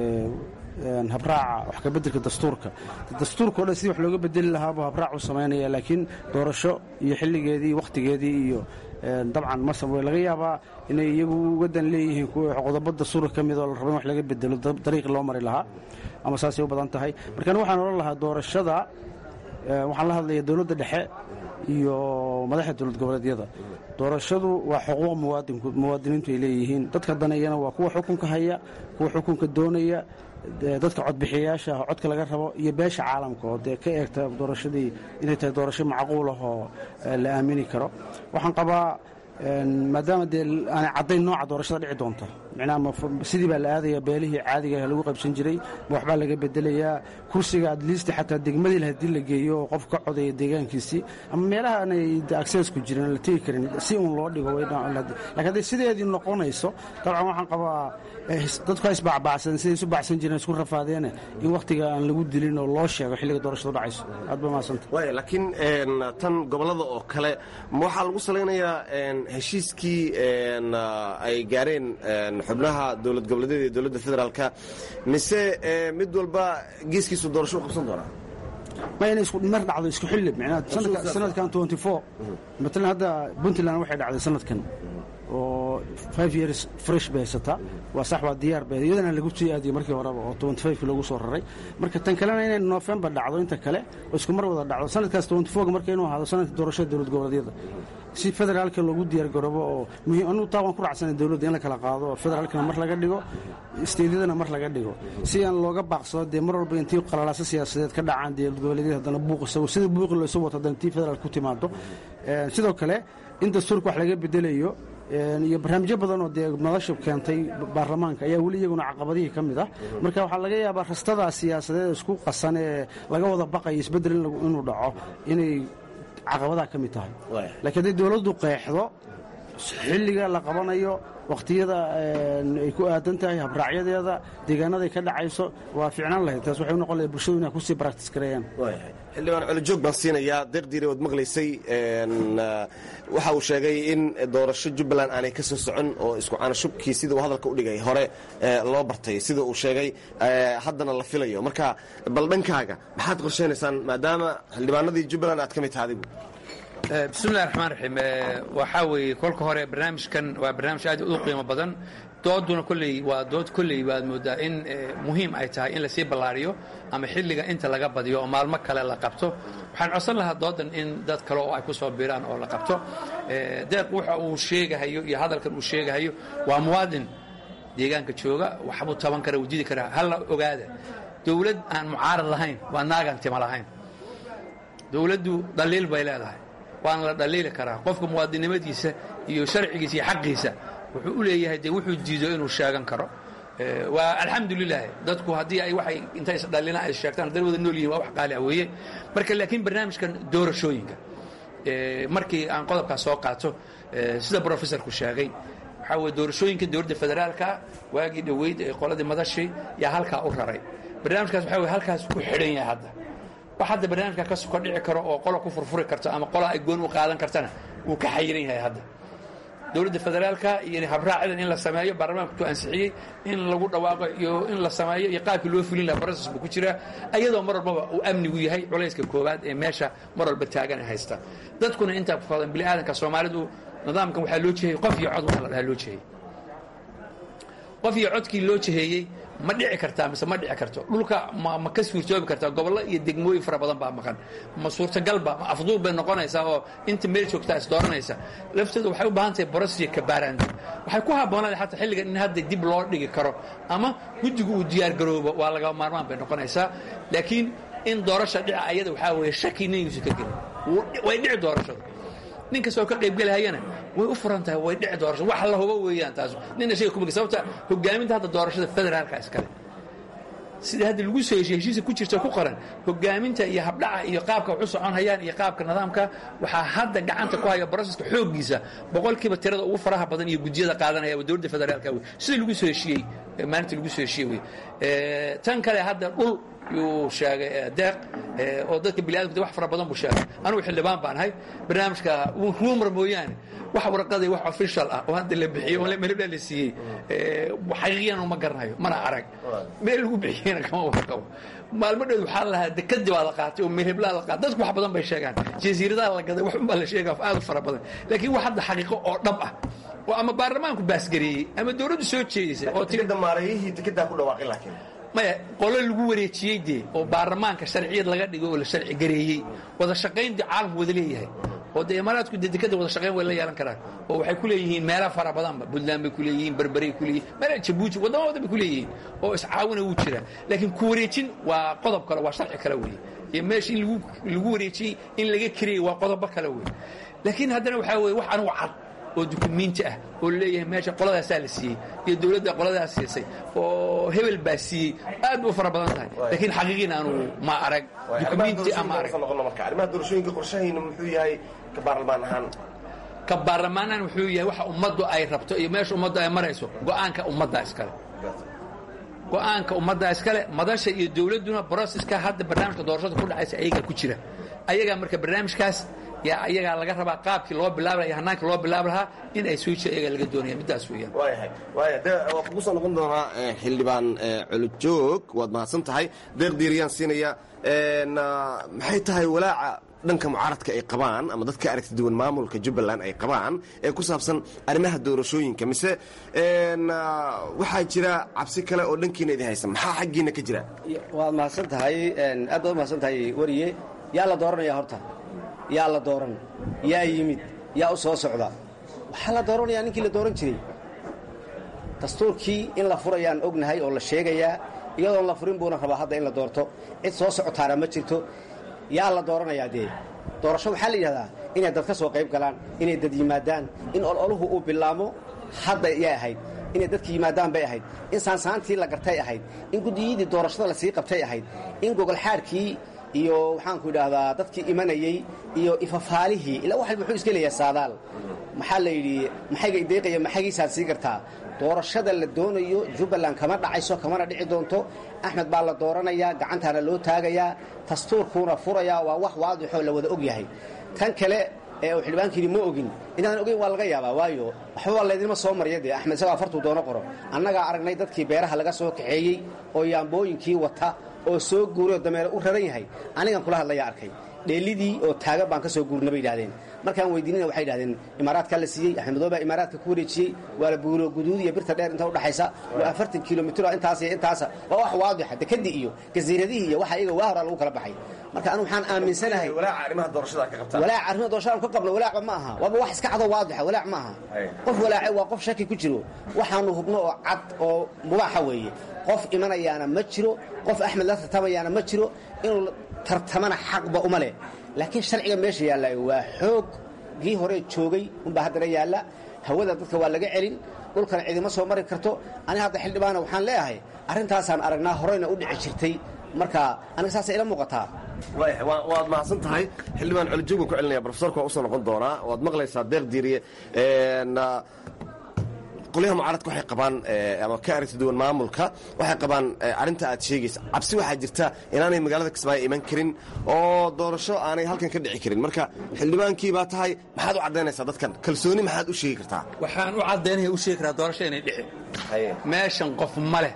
habraaca wax ka beddelka dastuurka dastuurka o dhan sidii wax looga bedeli lahaabuu habraac u samaynaya laakiin doorasho iyo xilligeedii wakhtigeedii iyo dabcan masab way laga yaabaa inay iyagu ugadan leeyihiin qodobo dastuurka ka mid oo la rabo in wax laga bedelo dariiqi loo mari lahaa ama saasay u badan tahay markaan waxaan odhan lahaa doorashada waxaan la hadlaya dowladda dhexe iyo madaxda dowlad goboleedyada doorashadu waa xuquuq muwaadiniintu ay leeyihiin dadka danayana waa kuwa xukunka haya kuwa xukunka doonaya dadka codbixiyayaasha ah codka laga rabo iyo beesha caalamka oo dee ka eegta doorashadii inay tahay doorasho macquul ah oo la aamini karo waxaan qabaa maadaama dee aanay caddayn nooca doorashada dhici doonta micnaha sidii baa la aadaya beelihii caadiga lagu qaybsan jiray ma waxbaa laga bedelayaa kursiga adliista xataa degmadii haddii la geeyo oo qof ka codaya deegaankiisii ama meelaha aanay aksesku jirin la tegi karin si uun loo dhigo lakiin hadday sideedii noqonayso dabcan waxaan qabaa dadku ha isbacbacsan siday isu bacsan jireen isku rafaadeene in wakhtiga aan lagu dilin oo loo sheego xilliga doorashadu dhacayso aad ba mahadsanta waaya laakiin tan gobollada oo kale ma waxaa lagu salaynayaa heshiiskii ay gaareen xubnaha dowlad goboleedyada iyo dowladda federaalka mise mid walba geeskiisu doorasho u qabsan doonaa ma inay isku mar dhacdo isku xilli micnaha sanadkan matalan hadda puntland waxay dhacday sanadkan oo five years fresh bay haysataa waa sax waa diyaar bay iyadana lagu sii aadiyey markii horeba oo twenty five loogu soo raray marka tan kalena inay november dhacdo inta kale oo isku mar wada dhacdo sanadkaas twenty four marka inuu ahaado sanadka doorashada dowlad goboleedyada si federaalka loogu diyaargaroobo oo muhiim anugu taa waan ku raacsanay dowladda in la kala qaado oo federaalkana mar laga dhigo isteedyadana mar laga dhigo si aan looga baaqsado dee mar walba intii qalalaaso siyaasadeed ka dhacaan dowlad goboleedyada haddana buuq isago sida buuqi loosu wato haddana intii federaal ku timaado sidoo kale in dastuurka wax laga bedelayo iyo barnaamijyo badan oo dee madasha keentay baarlamaanka ayaa weli iyaguna caqabadihii ka mid ah marka waxaa laga yaabaa rastadaa siyaasadeed isku qasan ee laga wada baqayo isbeddel inuu dhaco inay caqabadaha ka mid tahay laakiin hadday dowladdu qeexdo xilliga la qabanayo wakhtiyada ay ku aadan tahay habraacyadeeda deegaanaday ka dhacayso waa ficnaan lahayd taas waxay u noqon lahay bulshadu inay kusii baraktis gareeyaan xildhibaan colojoog baan siinayaa deeqdiire waad maqlaysay waxa uu sheegay in doorasho jubbaland aanay ka soo socon oo isku caanashubkii sida uu hadalka u dhigay hore loo bartay sida uu sheegay haddana la filayo marka bal dhankaaga maxaad qorshaynaysaan maadaama xildhibaanadii jubbaland aad ka mid tahay adigu bismillahi raxmaan raxiim waxaa weeye kolka hore barnaamijkan waa barnaamij aad u qiimo badan dooduna kolley waa dood kolley baad moodaa in muhiim ay tahay in lasii ballaariyo ama xilliga inta laga badiyo oo maalmo kale la qabto waxaan codsan lahaa doodan in dad kale oo ay ku soo biiraan oo la qabto deeq waxa uu sheegahayo iyo hadalkan uu sheegahayo waa muwaadin deegaanka jooga waxbuu taban kara wuu didi karaa halla ogaada dowlad aan mucaarad lahayn waa naagaan tima lahayn dowladdu dhaliil bay leedahay waana la dhaliili karaa qofka muwaadinnimadiisa iyo sharcigiisa iyo xaqiisa wuxuu u leeyahay dee wuxuu diido inuu sheegan karo waa alxamdulilah dadku haddii ay waxay intay isdhalina ay sheegtaan haddana wada nool yihin waa wax qaali ah weeye marka laakiin barnaamijkan doorashooyinka markii aan qodobkaas soo qaato sida brofessorku sheegay waxaa weye doorashooyinka dowladda federaalka waagii dhoweyd ee qoladii madashii yaa halkaa u raray barnaamijkaas waxaa weye halkaas ku xidhan yahay hadda wax hadda barnaamijka ka suka dhici karo oo qola ku furfuri karto ama qola ay goon u qaadan kartana wuu ka xayiran yahay hadda dowladda federaalka iyo habraacidan in la sameeyo baarlamaanka ku ansixiyey in lagu dhawaaqo iyo in la sameeyo iyo qaabkii loo fulin laha broses buu ku jiraa ayadoo mar walbaba uu amnigu yahay culayska koowaad ee meesha mar walba taagan ay haysta dadkuna intaa ku fadan bini aadanka soomaalidu nidaamkan waxaa loo jeheyey qof iyo cod waxa la dhahaa loo jeheyey qof iyo codkii loo jeheeyey ma dhici kartaa mise ma dhici karto dhulka ma ka suurtoobi kartaa gobollo iyo degmooyin fara badan baa maqan ma suurtagalba ma afduul bay noqonaysaa oo inta meel joogtaa is dooranaysa lafteedu waxay u baahan tahay borosiyo kabaaraanta waxay ku habboonaada xataa xilligan in hadda dib loo dhigi karo ama guddigu uu diyaargaroobo waa laga maarmaan bay noqonaysaa laakiin in doorasha dhica ayada waxaa weeye shaki ningiisu ka gelin way dhici doorashadu nin kastoo ka qaybgelahayana way u furan tahay way dhici doorasho wax la hubo weeyaan taas nina shayga kumagi sababta hogaaminta hadda doorashada federaalka iskale sida hadda lagu soo heshiye heshiisa ku jirta ku qoran hogaaminta iyo habdhaca iyo qaabka wax u socon hayaan iyo qaabka nidaamka waxaa hadda gacanta ku haya broseska xooggiisa boqolkiiba tirada ugu faraha badan iyo gudiyada qaadanaya waa dowladda federaalka wey sida lagu soo heshiiyey maalinta lagu soo heshiye wey tan kale hadda dhul yuu sheegay deeq oo dadka biniadamka wax fara badan buu sheegay anugu xildhibaan baan ahay barnaamijka rumor mooyaane wax warqaday wax official ah oo hadda la bixiyey oo melebla la siiyey xaqiiqiyan uma garanayo mana arag meel lagu bixiyeyna kama warqabo maalmo dhow waxaa lahaa dekadi baa la qaatay oo melheblaa la qaatay dadku wax badan bay sheegaan jasiiradaha la gaday wax unbaa la sheegaa aad u fara badan laakiin wax hadda xaqiiqo oo dhab ah oo ama baarlamaanku baasgareeyey ama dowladdu soo jeedisay oo maarayihii dekedaa ku dhawaaqin laakiin maya qolo lagu wareejiyey dee oo baarlamaanka sharciyad laga dhigay oo la sharci gareeyey wada shaqayn dee caalamku wada leeyahay oo dee imaaraadku dee dekada wada shaqayn way la yeelan karaan oo waxay ku leeyihiin meela fara badanba puntland bay ku leeyihiin berberay ku leeyihin meela jabuuti waddama wadan bay ku leeyihiin oo iscaawina wuu jiraa laakiin ku wareejin waa qodob kale waa sharci kale weeye iyo meesha in lagu lagu wareejiyey in laga kariyey waa qodobo kale weeye laakiin haddana waxaa weeye wax anugu cad oo dukumiinti ah oo leeyahay meesha qoladaasaa la siiyey iyo dowladda qoladaas siisay oo hebel baa siiyey aad u fara badan tahay laakiin xaqiiqiina aanu ma arag dukumiinti ama arag arrimaha doorashooyinka qorshahayna muxuu yahay ka baarlamaan ahaan ka baarlamaanaan wuxuu yahay waxa ummaddu ay rabto iyo meesha ummaddu ay marayso go'aanka ummaddaa iskale go'aanka ummaddaa iskale madasha iyo dowladduna broseska hadda barnaamijka doorashada ku dhacaysa ayagaa ku jira ayagaa marka barnaamijkaas yaa ayagaa laga rabaa qaabkii loo bilaabi laha iyo hannaankii loo bilaabi lahaa in ay switch ayagaa laga doonaya middaas weeyaan waayahay waaya de waa kugu soo noqon doonaa xildhibaan culujoog waad mahadsan tahay deeq diiriyaan siinaya maxay tahay walaaca dhanka mucaaradka ay qabaan ama dadka aragti duwan maamulka jubbaland ay qabaan ee ku saabsan arrimaha doorashooyinka mise waxaa jira cabsi kale oo dhankiina idin haysa maxaa xaggiina ka jira waad mahadsan tahay aad baad mahadsan tahay wariye yaa la dooranaya horta yaa la dooran yaa yimid yaa u soo socda waxaa la dooranayaa ninkii la dooran jiray dastuurkii in la furayaan ognahay oo la sheegayaa iyadoon la furin buuna rabaa hadda in la doorto cid soo socotaana ma jirto yaa la dooranayaa dee doorasho waxaa la yidhahdaa inay dad ka soo qayb galaan inay dad yimaadaan in ololuhu uu bilaamo hadda yay ahayd inay dadka yimaadaan bay ahayd in saansaantii la gartay ahayd in guddiyadii doorashada lasii qabtay ahayd in gogolxaadhkii iyo waxaanku idhaahdaa dadkii imanayey iyo ifafaalihii ilaa wax walba wuxuu iska leeyahay saadaal maxaa la yidhi maxayga ideeqaya maxagiisaad sii gartaa doorashada la doonayo jubbaland kama dhacayso kamana dhici doonto axmed baa la dooranayaa gacantaana loo taagayaa dastuurkuuna furayaa waa wax waadixoo la wada og yahay tan kale ee uu xildhibaanka yidhi ma ogin inaan ogeyn waa laga yaabaa waayo waxba waa laydinma soo marya dee axmed isagoo afartuu doono qoro annagaa aragnay dadkii beeraha laga soo kaxeeyey oo yaambooyinkii wata oo soo guuray oo dameere u raran yahay anigan kula hadlayaa arkay dheelidii oo taagan baan ka soo guurna bay yidhahdeen markaan weydiinina waxay yidhahdeen imaaraadkaa la siiyey axmed madoobe baa imaaraadka ku wareejiyey waa la buuro guduud iyo birta dheer inta udhaxaysa waa afartan kilomitr intaas iyo intaasa waa wax waadixa dekadii iyo jasiiradihii iyo waxa iyaga waa horaa lagu kala baxay marka anu waxaan aaminsanahay walaaca arrimaha doorashada ka qabtaan walaac arrimaha doorashada ka qabno walaacba ma aha waaba wax iska cadoo waadixa walaac ma aha qof walaace waa qof shaki ku jiro waxaanu hubno oo cad oo mubaaxa weeye qof imanayaana ma jiro qof axmed la tartamayaana ma jiro inuu tartamana xaqba uma leh laakiin sharciga meesha yaalla waa xoog gii hore joogay unbaa haddana yaalla hawada dadka waa laga celin dhulkana cidima soo mari karto ani hadda xildhibaana waxaan leeyahay arrintaasaan aragnaa horeyna u dhici jirtay marka aniga saasay ila muuqataa waayahay waad mahadsan tahay xildhibaan colijoog baan ku celinaya brofesorka waa usoo noqon doonaa waad maqlaysaa deeq diiriye qolyaha mucaaradka waxay qabaan ama ka aragti duwan maamulka waxay qabaan arrinta aad sheegaysa cabsi waxaa jirta inaanay magaalada kismaayo iman karin oo doorasho aanay halkan ka dhici karin marka xildhibaankii baa tahay maxaad u caddaynaysaa dadkan kalsooni maxaad u sheegi kartaa waxaan u caddaynaya u sheegi karaa doorasho inay dhicin meeshan qof ma leh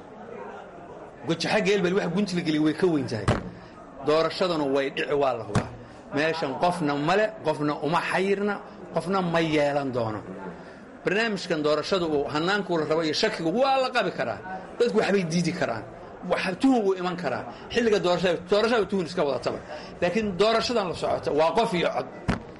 gojaxa geelbel wax guntiga geliy way ka weyn tahay doorashaduna way dhici waa la hubaa meeshan qofna male qofna uma xayirna qofna ma yeelan doono barnaamijkan doorashada uu hannaankuu la rabo iyo shakiga waa la qabi karaa dadku waxbay diidi karaan tuhun wuu iman karaa xilliga doorashada tuhun iska wadataba laakiin doorashadan la socota waa qof iyo cod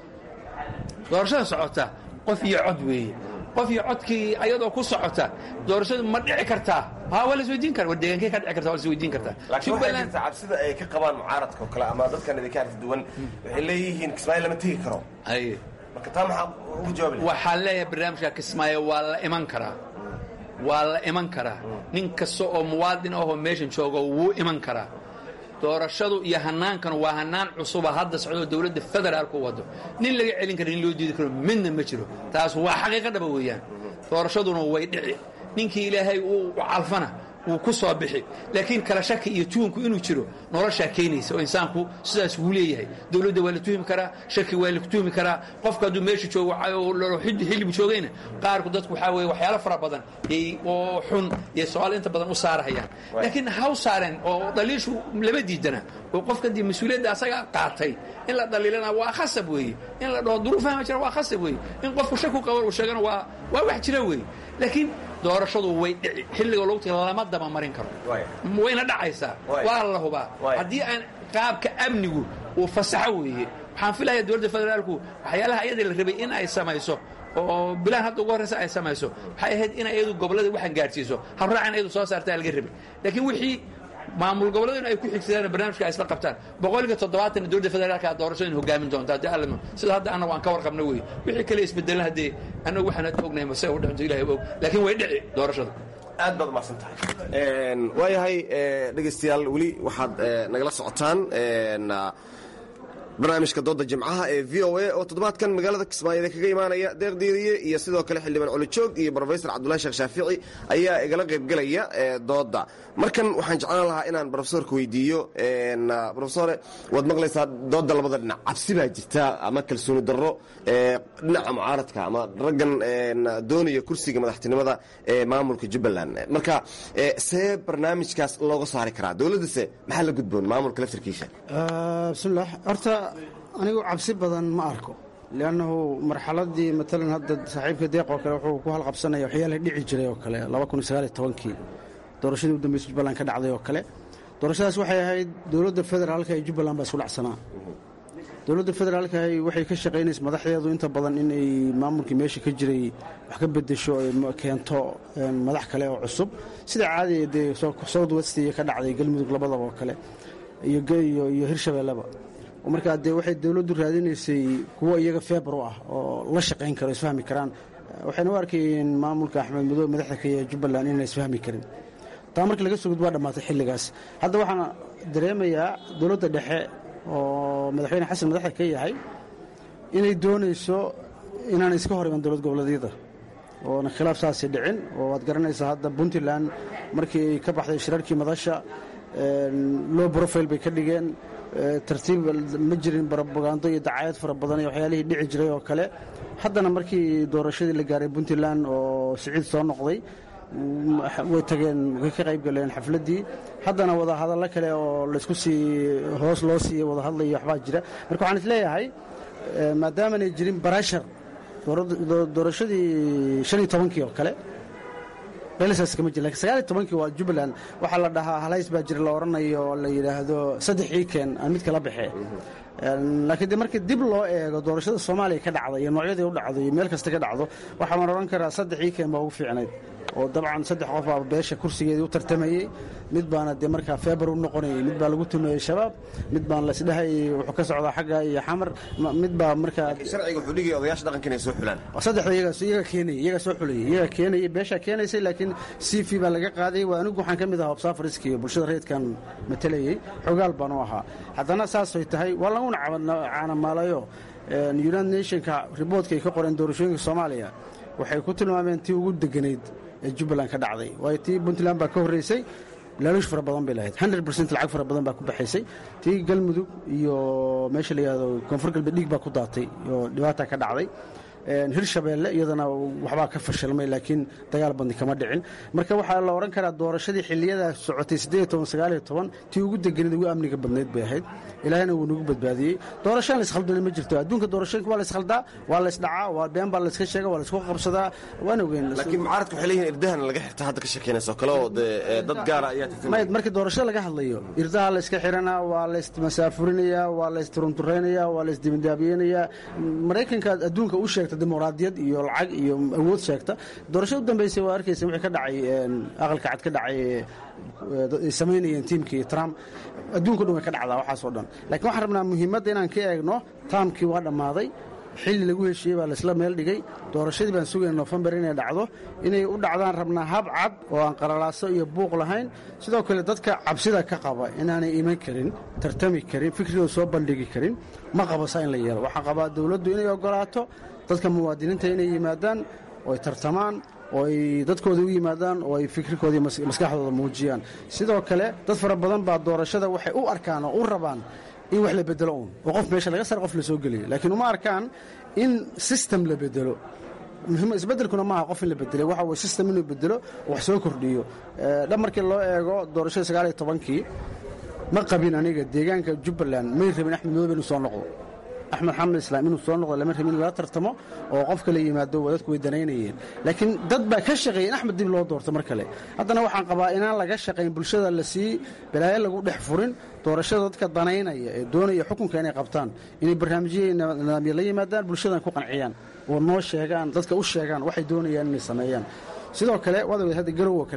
doorashadan socota qof iyo cod weeye qof iyo codkii ayadoo ku socota doorashadu ma dhici kartaa ha waa lasweydiin kara war deegaankee ka dhici karta waa lasweydiin kartaa laakiin waxaa jirta cabsida ay ka qabaan mucaaradka oo kale ama dadkan idinka aragti duwan waxay leeyihiin kismaayo lama tegi karo marka taa maxaa ugu jawaabi waxaan leeyahay barnaamijka kismaayo waa la iman karaa waa la iman karaa nin kasta oo muwaadin ahoo meeshan joogo wuu iman karaa doorashadu iyo hannaankanu waa hannaan cusuba hadda socdoo dowladda federaalku wado nin laga celin kara nin loo diidi karo midna ma jiro taas waa xaqiiqa dhaba weeyaan doorashaduna way dhici ninkii ilaahay uu calfana wuu ku soo bixi laakiin kala shaki iyo tuhumku inuu jiro noloshaa keenaysa oo insaanku sidaas wuu leeyahay dowladda waa la tuhmi karaa shaki waa la tuhmi karaa qofka hadduu meesha joogo xillibu joogayna qaarku dadku waxaa weye waxyaalo fara badan oo xun iyo su-aal inta badan u saarahayaan laakiin haw saareen oo dhaliishu lama diidana oo qofkan dee mas-uuliyadda asaga qaatay in la dhaliilana waa khasab weeye in la dhaho duruufaha ma jira waa khasab weeye in qofku shaku qabo uu sheegana waa waa wax jira weeye laakiin doorashadu way dhici xilliga logti lama daba marin karo wayna dhacaysaa waa la hubaa haddii aan qaabka amnigu uu fasaxo weeye waxaan filaya dowladda federaalku waxyaalaha iyada la rabay in ay samayso oo bilaan hadda ugu horreysa ay samayso waxay ahayd in iyadu gobollada waxaan gaadhsiiso habraacan iyadu soo saartaa laga rabay laakiin wixii maamul gobolladu in ay ku xigsadaan barnaamijka ay isla qabtaan boqolkiiba toddobaatan dowladda federaalka doorasho in hogaamin doonta haddii alla sida hadda annagu aan ka warqabna wey wixii kale isbedelan haddee annagu waxaan hadda ognahay mase u dhinto ilahay og laakiin way dhici doorashadu aad baad umaqsan tahay waayahay dhegaystayaal weli waxaad nagala socotaan barnaamijka dooda jimcaha ee v o a oo toddobaadkan magaalada kismaayo kaga imaanaya deeq diiriye iyo sidoo kale xildhibaan colijoog iyo brofesor cabdulahi sheekh shaafici ayaa igala qaybgelaya dooda markan waxaan jeclaan lahaa inaan brofesorka weydiiyo brofesore waad maqlaysaa dooda labada dhinac cabsi baa jirta ama kalsooni darro dhinaca mucaaradka ama raggan doonaya kursiga madaxtinimada ee maamulka jubbaland marka see barnaamijkaas looga saari karaa dowladdase maxaa la gudboon maamulka laftarkiisa bismillaah horta anigu cabsi badan ma arko liannahu marxaladii matalan hadda saaxiibka deeq oo kale wuxuu ku halqabsanaya waxyaalaha dhici jiray oo kale kii doorashadii u dambaysa jubbaland ka dhacday oo kale doorashadaas waxay ahayd dowladda federaalka ee jubbaland baa isku dhacsanaa dowladda federaalka waxay ka shaqaynaysa madaxdeedu inta badan inay maamulkii meesha ka jiray wax ka bedesho ay keento madax kale oo cusub sida caadiga dee south west iyo ka dhacday galmudug labadaba oo kale iyo hirshabeelleba markaa dee waxay dowladdu raadinaysay kuwo iyaga feebar u ah oo la shaqayn karo isfahmi karaan waxayna u arkayeen maamulka axmed madoobe madaxda ka yahay jubbaland inaan isfahmi karin taa markii laga soo gud waa dhammaatay xilligaas hadda waxaan dareemayaa dowladda dhexe oo madaxweyne xasan madaxda ka yahay inay doonayso inaan iska hor iman dowlad goboleedyada oona khilaaf saasay dhicin oo waad garanaysaa hadda puntland markii ay ka baxday shirarkii madasha low profile bay ka dhigeen tartiib ma jirin barobagando iyo dacayad fara badan iyo waxyaalihii dhici jiray oo kale haddana markii doorashadii la gaaray puntland oo siciid soo noqday way tageen way ka qayb galeen xafladdii haddana wadahadallo kale oo laysku sii hoos loo siiya wadahadlayo waxbaa jira marka waxaan isleeyahay maadaamanay jirin barashar doorashadii shan iyo tobankii oo kale beelisaas kama jir lakin sagaal iyo tobankii waa jubbaland waxaa la dhahaa halays baa jira la odhanayo oo la yidhaahdo saddex iiken aan mid kala baxee laakiin de markii dib loo eego doorashada soomaaliya ka dhacda iyo noocyadii u dhacdo iyo meel kasta ka dhacdo waxaan odhan karaa saddex iiken baa ugu fiicnayd oo dabcan saddex qof baa beesha kursigeedii u tartamayey mid baana dee markaa feebar u noqonayay mid baa lagu tumeeyey shabaab mid baan laisdhehayay wuxuu ka socdaa xagga iyo xamar mid baa markaa sharciga wuxuu dhigaya odayaasha dhaqanka inay soo xulaan saddexda iyaga keenayay iyaga soo xulayay iyaga keenayay beeshaa keenaysay laakiin cv baa laga qaaday waa anigu waxaan ka mid ahaa obsafariski iyo bulshada reedkan matalayey xogaal baan u ahaa haddana saasay tahay waa laguna caanamaalayo united nationka riboortka ay ka qoreen doorashooyinka soomaaliya waxay ku tilmaameen tii ugu deganayd ee jubbaland ka dhacday waayo tii puntland baa ka horreysay laaluush fara badan bay lahayd hundred percent lacag fara badan baa ku baxaysay tii galmudug iyo meesha la yihahdo koonfur galbeed dhiig baa ku daatay oo dhibaata ka dhacday hirshabeelle iyadana waxbaa ka fashilmay laakiin dagaal badni kama dhicin marka waxaa la odhan karaa doorashadii xiliyadaa socotay tii ugu deganid ugu amniga badnayd bay ahayd ilaahayna wuu nagu badbaadiyey doorashaan laiskhaldana ma jirto adduunka doorashooyinka waa laishaldaa waa laysdhacaa waa been baa layska sheega waa laysku qabsadaa waan ogeyn laakiin mucaaradka waxay leeyihin irdahan laga xirta hadda ka sheekeynaysa oo kale oo dee dad gaara ayaa may markii doorashada laga hadlayo irdaha layska xiranaa waa laysmasaafurinayaa waa laysturunturaynayaa waa laysdibindaabiyenayaa maraykanka adduunka u sheegta dimuqraadiyad iyo lacag iyo awood sheegta doorashada u dambeysay waa arkaysa wixii ka dhacay aqalka cad ka dhacay ay samaynayeen tiimkii trump adduunka dhan way ka dhacdaa waxaasoo dhan lakiin waxaan rabnaa muhiimadda inaan ka eegno taamkii waa dhammaaday xilli lagu heshiiyey baa laysla meel dhigay doorashadii baan sugayna nofembar inay dhacdo inay u dhacdaan rabnaa hab cad oo aan qaralaaso iyo buuq lahayn sidoo kale dadka cabsida ka qaba inaanay iman karin tartami karin fikrigooda soo bandhigi karin ma qabasa in la yeelo waxaa qabaa dowladdu inay ogolaato dadka muwaadiniinta inay yimaadaan oo ay tartamaan oo ay dadkooda u yimaadaan oo ay fikrikoodii maskaxdooda muujiyaan sidoo kale dad fara badan baa doorashada waxay u arkaan oo u rabaan in wax la bedelo uun oo qof meesha laga sar qof la soo geliyo laakiin uma arkaan in system la bedelo isbedelkuna maaha qof in la bedelay waxa weye system inuu bedelo oo wax soo kordhiyo dhab markii loo eego doorashada sagaal iyo tobankii ma qabin aniga deegaanka jubbaland may rabin axmed madoobe inuu soo noqdo axmed xamed islaam inuu soo noqdo lama rabin in lala tartamo oo qof kale yimaado dadku way danaynayeen laakiin dad baa ka shaqeeyay in axmed dib loo doorto mar kale haddana waxaan qabaa inaan laga shaqayn bulshada la sii balaayo lagu dhex furin doorashada dadka danaynaya ee doonaya xukunka inay qabtaan inay barnaamijyo nidaamya la yimaadaan bulshadan ku qanciyaan oo noo sheegaan dadka u sheegaan waxay doonayaan inay sameeyaan sidoo kale waad ogeed hadda garow oo kale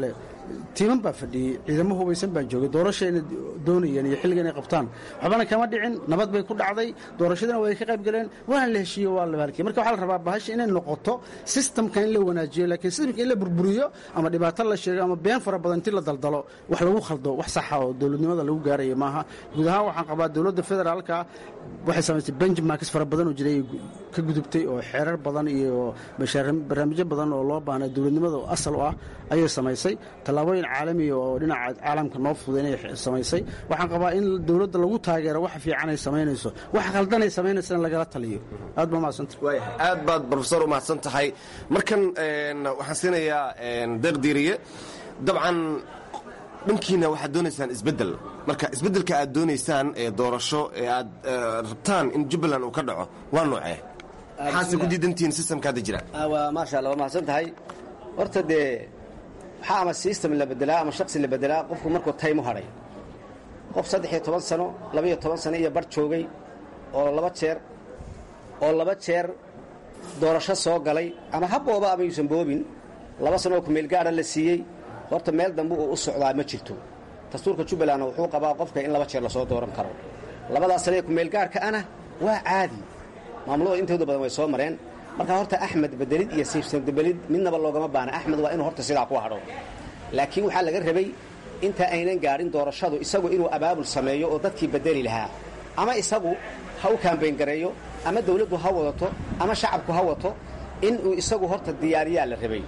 tiiman baa fadhiyey ciidamo hubaysan baa joogay doorashayna doonayeen iyo xilliga inay qabtaan waxbana kama dhicin nabad bay ku dhacday doorashadana way ka qayb galeen waana la heshiiye waa la baalkiyey marka waxaa la rabaa bahasha inay noqoto sistamka in la wanaajiyo laakiin sistamka in la burburiyo ama dhibaato la sheego ama been fara badan inti la daldalo wax lagu khaldo wax saxa oo dowladnimada lagu gaaraya maaha guud ahaan waxaan qabaa dowladda federaalka waxay samaysay benchmarks fara badan oo jiray ka gudubtay oo xeerar badan iyo barnaamijyo badan oo loo baahnay dowladnimada asal u ah ayay samaysay tallaabooyin caalamiya oo dhinaca caalamka noo fuday inay samaysay waxaan qabaa in dowladda lagu taageero wax fiican ay samaynayso wax khaldanay samaynaysa in lagala taliyo aad baa mahadsanta aad baad brofesor u mahadsan tahay markan waxaan siinayaa deeqdiiriye dabcan dhankiina waxaad doonaysaan isbeddel marka isbeddelka aad doonaysaan ee doorasho ee aad rabtaan in jubbaland uu ka dhaco waa noocee maxaase ku diidantihiin sistamka hadda jira waa maasha allah waa mahadsan tahay horta dee waxaa ama system la bedelaa ama shaksi la bedelaa qofku markuu time u hadhay qof saddex iyo toban sano labaiyo toban sano iyo bar joogay oo laba jeer oo laba jeer doorasho soo galay ama ha booba ama yuusan boobin laba sano oo kumeel gaara la siiyey horta meel dambe uu u socdaa ma jirto dastuurka jubbalandna wuxuu qabaa qofka in laba jeer lasoo dooran karo labadaas sano ee kumeelgaarka ana waa caadi maamulada intooda badan way soo mareen marka horta axmed bedelid iyo siibsanbedelid midnaba loogama baana axmed waa inuu horta sidaa ku hadho laakiin waxaa laga rabay inta aynan gaadhin doorashadu isagu inuu abaabul sameeyo oo dadkii bedeli lahaa ama isagu ha u kaambayn gareeyo ama dawladdu ha wadato ama shacabku ha wato inuu isagu horta diyaariyaa la rabay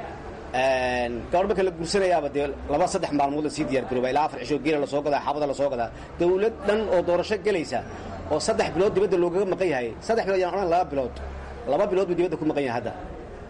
gabadh marka la guursanayaaba dee laba saddex maalmood la sii diyaargarooba ilaa afar cisho geela lasoo gadaa xaabada lasoo gadaa dawlad dhan oo doorasho gelaysa oo saddex bilood dibadda loogaga maqan yahay saddex bilood yaan odhan laba bilood laba bilood buu dibadda ku maqan yahay hadda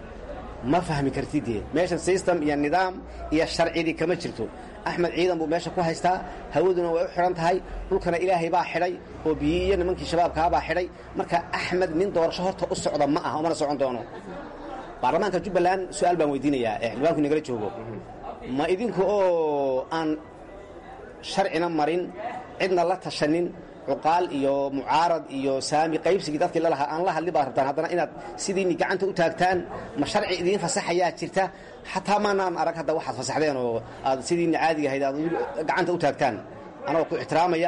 ma fahmi kartid dee meeshan system iyo nidaam iyo sharcidii kama jirto axmed ciidan buu meesha ku haystaa hawaduna way u xidhan tahay dhulkana ilaahay baa xidhay oo biyi iyo nimankii shabaabkaabaa xidhay marka axmed nin doorasho horta u socda ma aha umana socon doono baarlamaanka jubbaland su-aal baan weydiinayaa ee xildhibaanku nagala joogo ma idinku oo aan sharcina marin cidna la tashanin cuqaal iyo mucaarad iyo saami qaybsigii dadkii lalahaa aan la hadli baad rabtaan haddana inaad sidiini gacanta u taagtaan ma sharci idiin fasaxayaa jirta xataa maanaan arag hadda waxaad fasaxdeen oo aad sidiini caadiga ahayd aad gacanta u taagtaan anagoo ku ixtiraamaya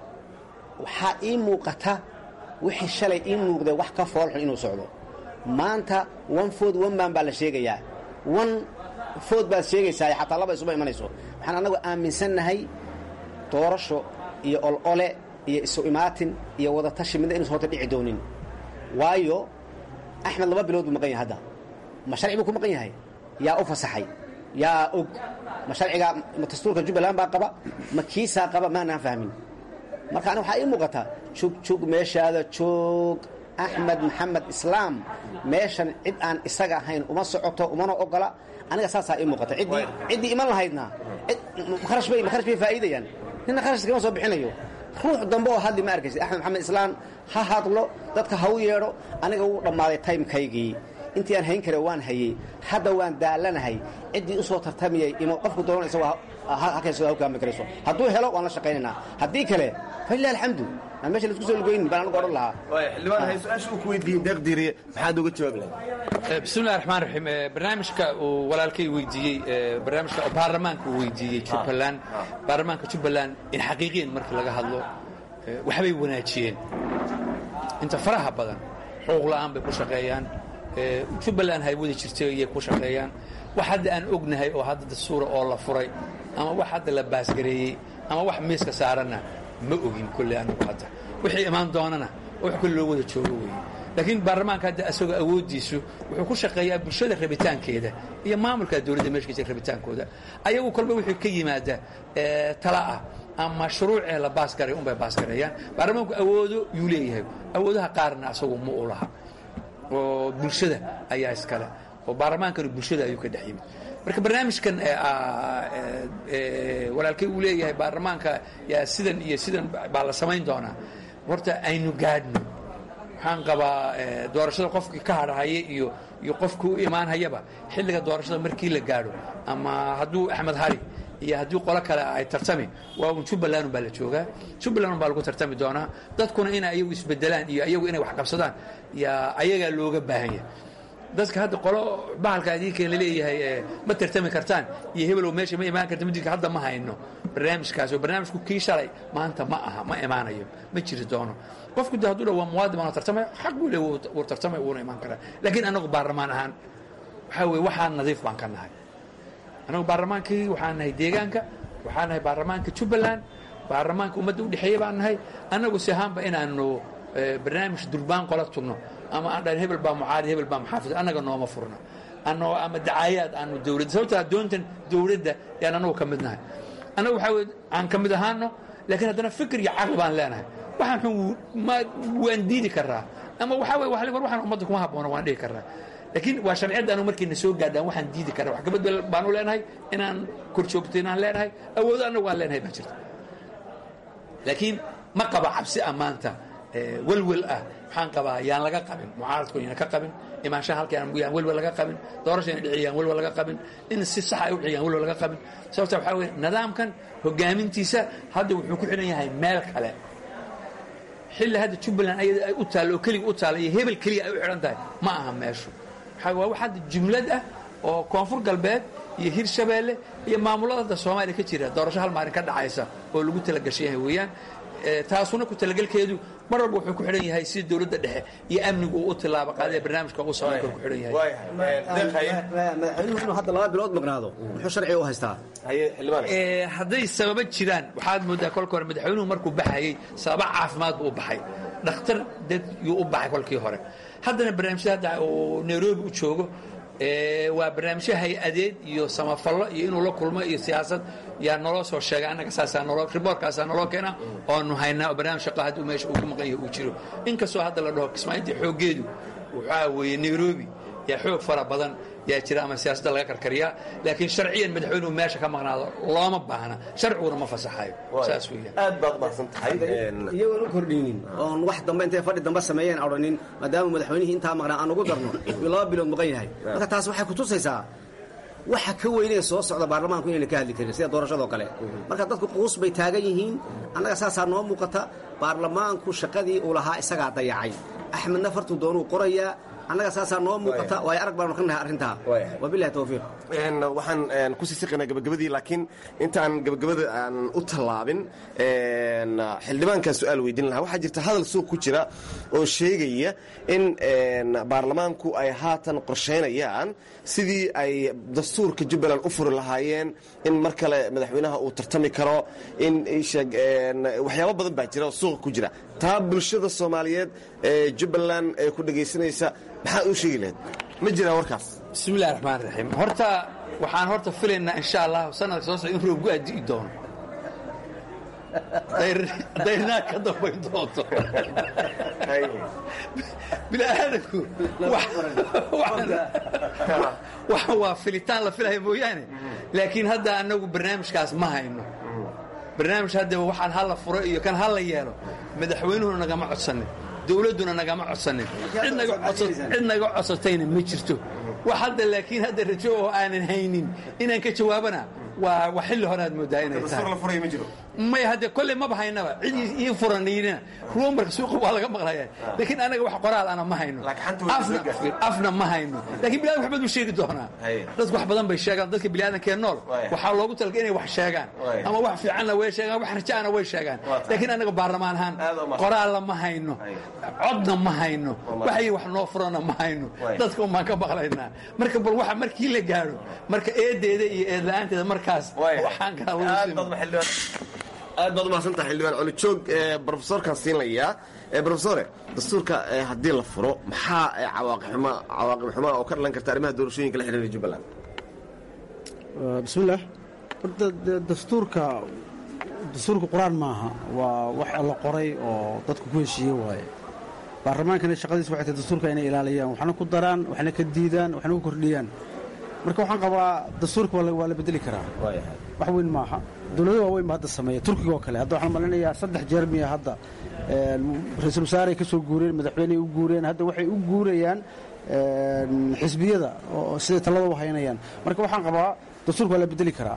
waxaa ii muuqata wixii shalay ii muuqdee wax ka foolxun inuu socdo maanta one food one man baa la sheegayaa one food baad sheegaysaa xataa laba isuma imanayso waxaan annagu aaminsannahay doorasho iyo olole iyo isu imaatin iyo wadatashi midna inuusan horta dhici doonin waayo axmed laba bilood buu maqan yahay hadda ma sharci buu ku maqan yahay yaa u fasaxay yaa og ma sharcigaa ma dastuurka jubbaland baa qaba ma kiisaa qaba maanaan fahmin marka aniga waxaa ii muuqataa jug jug meeshaada joog axmed maxamed islaam meeshan cid aan isaga ahayn uma socoto umana ogola aniga saasaa ii muuqata ciddii ciddii iman lahaydna kharash bay kharash bay faa'iidayaan nina kharash kama soo bixinayo ruux dambe oo hadli ma arkaysid axmed maxamed islaam ha hadlo dadka ha u yeedho aniga wuu dhammaaday timekaygii intii aan hayn kare waan hayey hadda waan daalanahay ciddii u soo tartamiyey imo qofku doona isagoo halkayso ha kaami karayso hadduu helo waan la shaqaynaynaa haddii kale falilah alxamdu aan meesha laisku soo lugoynin baan anigu odhan lahaa xildhibaan hay su-aasha uu ku weydiiyey deeqdiiriye maxaad uga jawaabi lahayd bismillahi raxmaan raxiim barnaamijka uu walaalkay weydiiyey barnaamijka baarlamaanka uu weydiiyey jubbaland baarlamaanka jubbaland in xaqiiqiyan markii laga hadlo waxbay wanaajiyeen inta faraha badan xuquuq la'aan bay ku shaqeeyaan jubbaland hay wadi jirtay iyay ku shaqeeyaan wax hadda aan ognahay oo hadda dastuura oo la furay ama wax hadda la baasgareeyey ama wax miiska saaranna ma ogin kolley anigu hadda wixii imaan doonana wax kolle loo wada joogo weeye laakiin baarlamaanka hadda isagoo awooddiisu wuxuu ku shaqeeyaa bulshada rabitaankeeda iyo maamulka dowladda meesha ka jira rabitaankooda ayagu kolba wixii ka yimaada tala ah ama shuruucee la baasgaray unbay baasgareeyaan baarlamaanku awoodo yuu leeyahay awoodaha qaarna asagu ma u laha oo bulshada ayaa iskale oo baarlamaankana bulshada ayuu ka dhex yimid marka barnaamijkan walaalkay uu leeyahay baarlamaanka yaa sidan iyo sidan baa la samayn doonaa horta aynu gaadhno waxaan qabaa doorashada qofkii ka hadhahaya iyo iyo qofkii u imaanhayaba xilliga doorashada markii la gaadho ama hadduu axmed hari iyo haddii qolo kale ay tartami waa un jubbaland baa la joogaa jubbaland baa lagu tartami doonaa dadkuna inay ayagu isbedelaan iyo ayagu inay wax qabsadaan yaa ayagaa looga baahan yahay dadka hadda qolo bahalka adinka laleeyahay ma tartami kartaan iyo hebelow meesha ma imaan karta midka hadda ma hayno barnaamijkaas oo barnaamijku kii shalay maanta ma aha ma imaanayo ma jiri doono qofku de hadduu dha waa muwaadin baan tartamaya xaq buu le wuu tartamaya wuuna imaan karaa laakiin annagu baarlamaan ahaan waxaa weye waxaan nadiif baan ka nahay annagu baarlamaankii waxaan nahay deegaanka waxaan nahay baarlamaanka jubbaland baarlamaanka ummadda udhexeeya baan nahay annagu si ahaanba inaanu barnaamij durbaan qola tugno ama aan dhahan hebel baa mucaarid hebel baa maxaafid annaga nooma furna anoo ama dacaayaad aanu dowladda sababtaa doontan dowladda yaan annagu ka mid nahay annagu waxaa weye aan ka mid ahaano laakiin haddana fikir iyo caqli baan leenahay waxaan xun ma waan diidi karaa ama waxaa weye war waxaan ummadda kuma habboona waan dhihi karaa laakiin waa sharciyadda anu markayna soo gaadhaan waxaan diidi karaa wax kabadbel baanu leenahay inaan kor joogto inaan leenahay awoodo annagu aan leenahay baa jirta laakiin ma qaba cabsi ah maanta welwel ah waxaan qabaa yaan laga qabin mucaaradku yaan ka qabin imaanshaha halka yaan welwel laga qabin doorasha yaan dhici yaan welwel laga qabin in si sax ay u dhici yaan welwel laga qabin sababta waxaa weye nidaamkan hogaamintiisa hadda wuxuu ku xidhan yahay meel kale xilli hadda jubbaland ayada ay u taallo oo keliga u taalla iyo hebel keliya ay u xidhan tahay ma aha meeshu waxaa waa wax hadda jumlad ah oo koonfur galbeed iyo hirshabeelle iyo maamulada hadda soomaaliya ka jira doorasho hal maalin ka dhacaysa oo lagu talagashan yahay weeyaan taasuna ku talagelkeedu mar walba wuxuu ku xidhan yahay sida dowladda dhexe iyo amnigu uu u tilaabo qaadee barnaamijka ugu socon karo ku xidhan yahay madaxweynuhu inuu hadda laba bilood maqnaado muxuu sharciga u haystaa hadday sababa jiraan waxaad moodaa kolka hore madaxweynuhu markuu baxayey sababa caafimaad buu u baxay dhakhtar dad yuu u baxay kolkii hore haddana barnaamijyada hadda uu nairobi u joogo waa barnaamijyo hay-adeed iyo samafallo iyo inuu la kulmo iyo siyaasad yaa naloo soo sheegay annaga saasaa naloo riboorkaasaa naloo keena oonu haynaa oo barnaamij shaqa hadduu meesha uu ku maqan yahay uu jiro inkastoo hadda la dhaho kismaalinta xooggeedu waxaa weeye nairobi yaa xoog fara badan yaa jira ama siyaasadda laga karkariyaa laakiin sharciyan madaxweynuhu meesha ka maqnaado looma baahna sharciguna ma fasaxayo saas weeyaan aad baad mahadsan tahay iyagoon u kordhinin oon wax dambe intay fadhi dambe sameeyeen odhanin maadaama madaxweynihii intaa maqnaa aan ugu darno uu laba bilood maqan yahay marka taas waxay kutusaysaa waxa ka weynee soo socda baarlamaanku inayna ka hadli karin sida doorashadoo kale marka dadku quus bay taagan yihiin annaga saasaa noo muuqata baarlamaanku shaqadii uu lahaa isagaa dayacay axmedna fartuu doonuu qorayaa annaga saasaa noo muuqata waayo arag baanu ka nahay arrintaa wabilahi towfiiq waxaan kusii siqaynaa gabagabadii laakiin intaan gabagabada aan u tallaabin xildhibaankaa su-aal weydiin lahaa waxaa jirta hadal suuq ku jira oo sheegaya in baarlamaanku ay haatan qorshaynayaan sidii ay dastuurka jubbaland u furi lahaayeen in mar kale madaxweynaha uu tartami karo in waxyaabo badan baa jira oo suuqa ku jira taa bulshada soomaaliyeed ee jubbaland ee ku dhegaysanaysa maxaad u sheegi lahayd ma jiraa warkaas bismi illahi raxmaan raxiim horta waxaan horta filaynaa insha allah sanadka soo socda in roobgu addi'i doono dayrnaa ka dambayn doonto bini'aadanku waxan waa filitaan la filaya mooyaane laakiin hadda annagu barnaamijkaas ma hayno barnaamij hadda waxaan hala furo iyo kan hala yeelo madaxweynuhuna nagama codsanin dowladduna nagama codsanin cid naga codsatayna ma jirto wax hadda laakiin hadda rajo oo aanan haynin inaan ka jawaabana waa wa xilli horeaad moodaa inay tahay may hadde kolley maba haynaba cid ii furanayna ruumarka suuqa waa laga maqlaya laakiin anaga wax qoraal ana ma hayno afna ma hayno lakin biniadam wax badan u sheegi doonaa dadku wax badan bay sheegaan dadka biniaadankee nool waxaa loogu talagay inay wax sheegaan ama wax fiicanna way sheegaan wax rajaana way sheegaan laakiin anaga baarlamaan ahaan qoraalna ma hayno codna ma hayno waxay wax noo furana ma hayno dadka unbaan ka maqlaynaa marka bal waxa markii la gaadho marka eedeeda iyo eedla-aanteeda markaas waxaan kala aad baad umahadsantaha xildhibaan colijoog brofesorkaan siinlayaa brofesore dastuurka haddii la furo maxaa cawaaqib xumaa oo ka dhalan karta arrimaha doorashooyinka la xidhiira jubbaland bismillaah horta dastuurka dastuurka qur-aan maaha waa wax la qoray oo dadku ku heshiiye waaye baarlamaankana shaqadiis waxay tahay dastuurka inay ilaaliyaan waxna ku daraan waxna ka diidaan waxna ku kordhiyaan marka waxaan qabaa dastuurka waa la bedeli karaa wax weyn maaha dowlado waaweyn ba hadda sameeya turkiga oo kale hadda waxaan malinayaa saddex jeer miya hadda ra-iisul wasaareay ka soo guureen madaxweyney u guureen hadda waxay u guurayaan xisbiyada oo siday talada u haynayaan marka waxaan qabaa dastuurka waa la bedeli karaa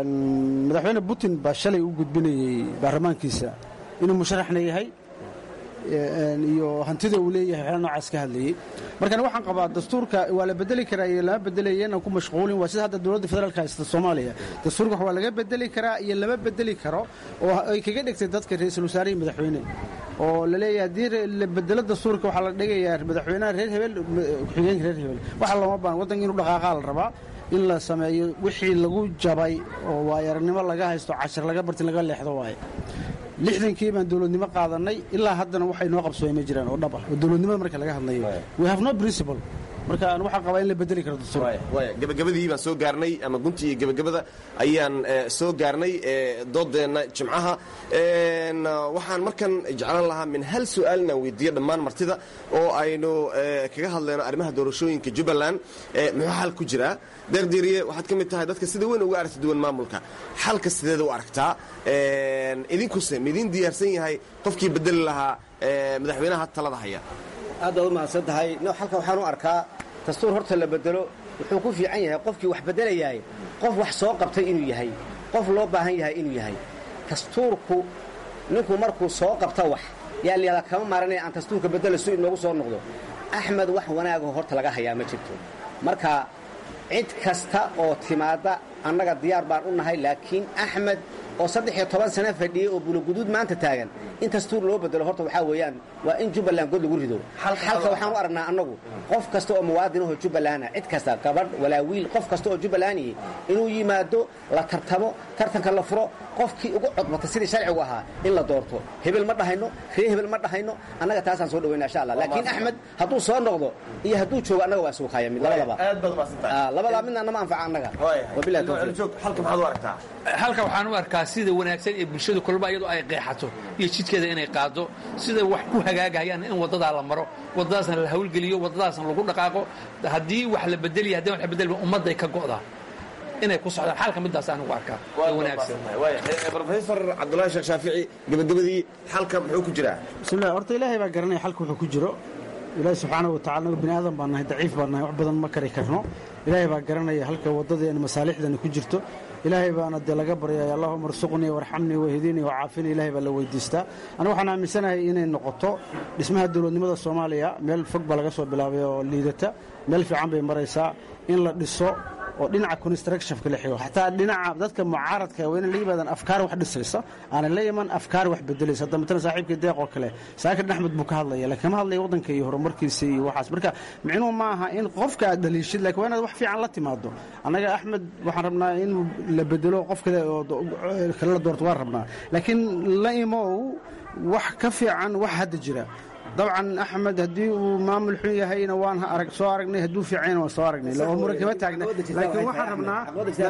madaxweyne putin baa shalay u gudbinayey baarlamaankiisa inuu musharaxna yahay iyo hantida uu leeyahay waxyaala noocaas ka hadlayey markana waxaan qabaa dastuurka waa la bedeli karaa iyo lama bedelaya inaan ku mashquulin waa sida hadda dowladda federaalka haysta soomaaliya dastuurka wax waa laga bedeli karaa iyo lama bedeli karo oo ay kaga dhigtay dadka ra-iisul wasaare iyo madaxweyne oo la leeyahay haddii la bedelo dastuurka waxaa la dhigayaa madaxweynaha reer hebel ku-xigeenka reer hebel waxa looma baan waddanka inuu dhaqaaqaa la rabaa in la sameeyo wixii lagu jabay oo waayaragnimo laga haysto cashir laga bartin laga leexdo waaye lixdankii baan dowladnimo qaadanay ilaa haddana waxay noo qabsoomay ma jiraan oo dhab ah oo dowladnimada marka laga hadlayo we have no principle marka aan waxaan qabaa in la bedeli karo dastuurka gabagabadii baan soo gaarnay ama gunti iyo gabagabada ayaan soo gaarnay doodeenna jimcaha waxaan markan jeclaan lahaa min hal su-aal inaan weydiiyo dhammaan martida oo aynu kaga hadlayno arrimaha doorashooyinka jubbaland muxuu xal ku jiraa deerdiiriye waxaad ka mid tahay dadka sida weyn uga aragti duwan maamulka xalka sideeda u aragtaa idinkuse midiin diyaarsan yahay qofkii bedeli lahaa madaxweynaha talada haya aad baad u mahadsan tahay no halka waxaan u arkaa dastuur horta la bedelo wuxuu ku fiican yahay qofkii wax bedelayahay qof wax soo qabtay inuu yahay qof loo baahan yahay inuu yahay dastuurku ninku markuu soo qabta wax yaa layihahdaa kama maaranaya aan dastuurka bedela su inoogu soo noqdo axmed wax wanaagoo horta laga hayaa ma jirto marka cid kasta oo timaadda annaga diyaar baan u nahay laakiin axmed oo saddex iyo toban sano fadhiyey oo buloguduud maanta taagan in dastuur loo bedelo horta waxaa weeyaan waa in jubbaland god lagu rido xalka waxaan u aragnaa annagu qof kasta oo muwaadinahoo jubbalana cid kasta gabadh walaa wiil qof kasta oo jubbalanihi inuu yimaado la tartamo tartanka la furo qofkii ugu codbata sidii sharcigu ahaa in la doorto hebel ma dhahayno ree hebel ma dhahayno annaga taasaan soo dhawayna insha allah laakiin axmed hadduu soo noqdo iyo hadduu joogo annaga waa suuqaya mid labadaba labadaa midna nama anfaca annaga wabilahi tawfiiq halka maxaad u aragtaa halka waxaan u arkaa sida wanaagsan ee bulshadu kolba iyadoo ay qeexato iyo jidkeeda inay qaado sida wax ku hagaagayaan in waddadaa la maro waddadaasna la hawlgeliyo waddadaasna lagu dhaqaaqo haddii wax la bedeliya haddii wax la bedeli ummadday ka go'daa inay ku socdaan xalka midaas anugu arkaa ee wanaagsan rofesor cabdulahi sheekh shaafici gabagabadii xalka muxuu ku jiraa bismillahi horta ilaahay baa garanaya xalka wuxuu ku jiro ilaahi subxaanahu watacala anagu bini aadan baan nahay daciif baan nahay wax badan ma kari karno ilaahay baa garanaya halka waddadeena masaalixdeena ku jirto ilaahay baana dee laga baryaya allahuma arsuqnii warxamnii wahdinii wacaafini ilahay baa la weydiistaa anigu waxaan aaminsanahay inay noqoto dhismaha dowladnimada soomaaliya meel fog baa laga soo bilaabay oo liidata meel fiican bay maraysaa in la dhiso oo dhinaca constructionka la xigo xataa dhinaca dadka mucaaradka waa inay la yimaadaan afkaar wax dhisaysa aanay la iman afkaar wax bedelaysa hadda matala saaxiibkii deeq oo kale saakir axmed buu ka hadlaya laakiin kama hadlaya waddanka iyo horumarkiisa iyo waxaas marka micnuhu ma aha in qofka aad dhaliishid lakin waa inaad wax fiican la timaado annaga axmed waxaan rabnaa in la bedelo qof kale oo kale la doorto waan rabnaa laakiin la imow wax ka fiican wax hadda jira dabcan axmed haddii uu maamul xun yahayna waan soo aragnay hadduu fiicayna waan soo aragnay oo muran kama taagna laakiin waxaan rabnaa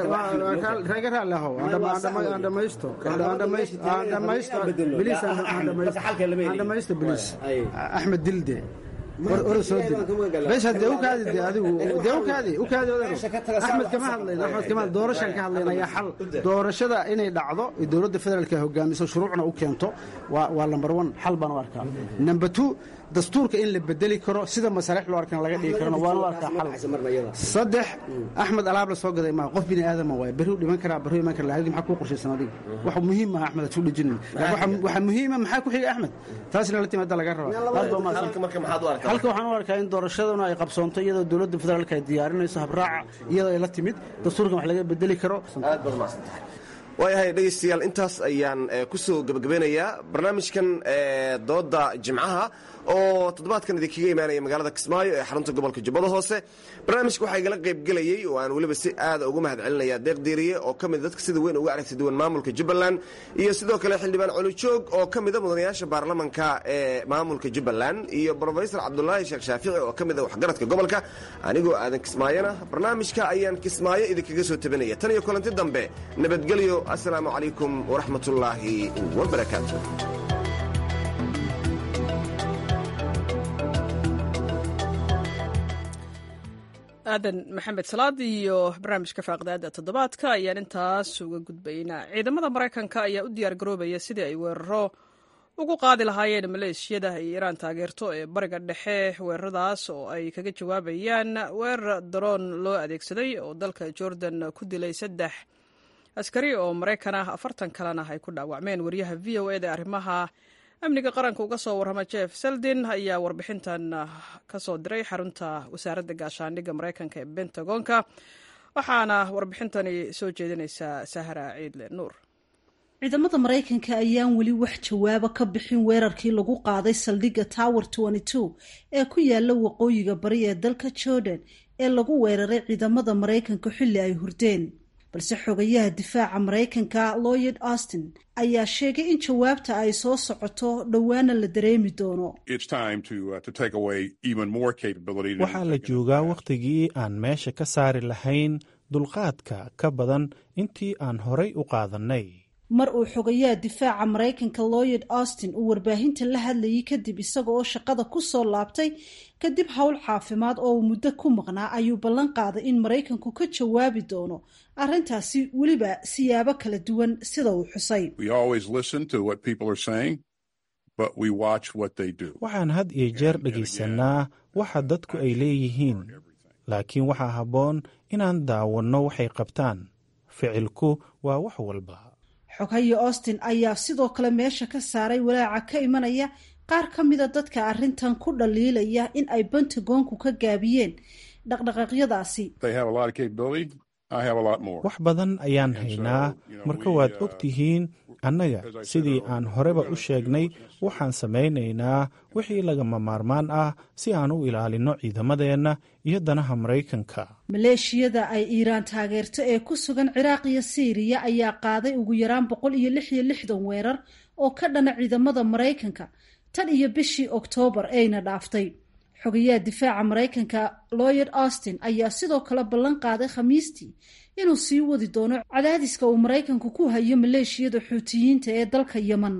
raga raali ahow aan dhamaysto aan dhamaysto biliis aan dhamaysto biliis axmed dilde ora soo dil bes de ukaadi de adigu de ukaadi ukaadi axmed kama hadlayno axmed kama doorashaan ka hadlayna ayaa xal doorashada inay dhacdo dowladda federaalka hogaamiso shuruucna u keento waa lambar one xal baan u arkaa number two dastuurka in la bedeli karo sida masaalix loo arkana laga dhigi karona waan u arkaa xal saddex axmed alaab la soo gaday maa qof bini aadama waay berri u dhiman karaa berri iman kara lahadii maxaa kuu qorshaysan adiga wax muhiim maaha axmed aad ku dhejinin waxa muhiima maxaa ku xiga axmed taasina la timaada laga rabaa halka waxaan u arkaa in doorashaduna ay qabsoonto iyadoo dowladda federaalka ay diyaarinayso habraaca iyadoo ay la timid dastuurkan wax laga bedeli karo waayahay dhegaystayaal intaas ayaan ku soo gebagabeynayaa barnaamijkan dooda jimcaha oo toddobaadkan idinkaga imaanaya magaalada kismaayo ee xarunta gobolka jubbada hoose barnaamijka waxaa igala qaybgelayey oo aan weliba si aada ugu mahad celinaya deeq diiriye oo ka mida dadka sida weyn uga aragti duwan maamulka jubbaland iyo sidoo kale xildhibaan colijoog oo ka mida mudanayaasha baarlamanka ee maamulka jubbaland iyo brofesor cabdulaahi sheekh shaafici oo ka mida waxgaradka gobolka anigoo aadan kismaayona barnaamijka ayaan kismaayo idinkaga soo tabinaya tan iyo kulanti dambe nabadgelyo assalaamu calaykum waraxmatullaahi wabarakaatu aadan maxamed salaad iyo barnaamijka faaqdaada toddobaadka ayaan intaas uga gudbaynaa ciidamada maraykanka ayaa u diyaar garoobaya sidii ay weeraro ugu qaadi lahaayeen maleeshiyada ay iiraan taageerto ee bariga dhexe weeraradaas oo ay kaga jawaabayaan weerar daroon loo adeegsaday oo dalka jordan ku dilay saddex askari oo maraykan ah afartan kalena ay ku dhaawacmeen wariyaha v o eda arrimaha amniga qaranka uga soo warrama jeff seldin ayaa warbixintan ka soo diray xarunta wasaaradda gaashaandhigga maraykanka ee bentagonka waxaana warbixintani soo jeedinaysaa sahra ciidle nuur ciidamada maraykanka ayaan weli wax jawaaba ka bixin weerarkii lagu qaaday saldhigga tower ee ku yaala waqooyiga bari ee dalka jordan ee lagu weeraray ciidamada maraykanka xilli ay hurdeen balse xogayaha difaaca maraykanka lloyd austin ayaa sheegay in jawaabta ay soo socoto dhowaana la dareemi doono waxaa la joogaa wakhtigii aan meesha ka saari lahayn dulqaadka ka badan intii aan horay u qaadannay mar uu xogayaha difaaca maraykanka lloyd austin uu warbaahinta la hadlayay kadib isaga oo shaqada ku soo laabtay kadib howl caafimaad oo uu muddo ku maqnaa ayuu ballan qaaday in maraykanku ka jawaabi doono arrintaasi weliba siyaabo kala duwan sida uu xusay waxaan had iyo jeer dhegaysanaa waxa dadku ay leeyihiin laakiin waxaa habboon inaan daawanno waxay qabtaan ficilku waa wax walba xoghaye austin ayaa sidoo kale meesha ka saaray walaaca ka imanaya qaar ka mida dadka arrintan ku dhaliilaya in ay bentagonku ka gaabiyeen dhaqdhaqaaqyadaasi wax badan ayaan haynaa marka waad og tihiin annaga sidii aan horeba u sheegnay waxaan samaynaynaa wixii lagama maarmaan ah si aan u ilaalinno ciidamadeenna iyo danaha maraykanka maleeshiyada ay iiraan taageerto ee ku sugan ciraaq iyo siiriya ayaa qaaday ugu yaraan boqol iyo lix iyo lixdan weerar oo ka dhana ciidamada maraykanka tan iyo bishii oktoobar ayna dhaaftay xogayaha difaaca maraykanka lloyd austin ayaa sidoo kale ballan qaaday khamiistii inuu sii wadi doono cadaadiska uu maraykanku ku hayo maleeshiyada xuutiyiinta ee dalka yeman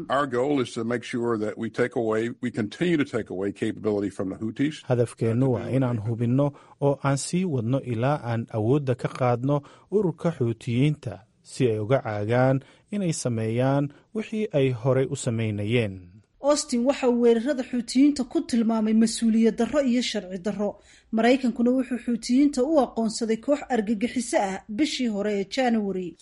hadafkeennu waa inaan hubinno oo aan sii wadno ilaa aan awoodda ka qaadno ururka xuutiyiinta si ay uga caagaan inay sameeyaan wixii ay horay u samaynayeen austin waxa uu weerarada xuutiyiinta ku tilmaamay mas-uuliyad darro iyo sharci darro maraykankuna wuxuu xuutiyiinta u aqoonsaday koox argagixiso ah bishii hore ee january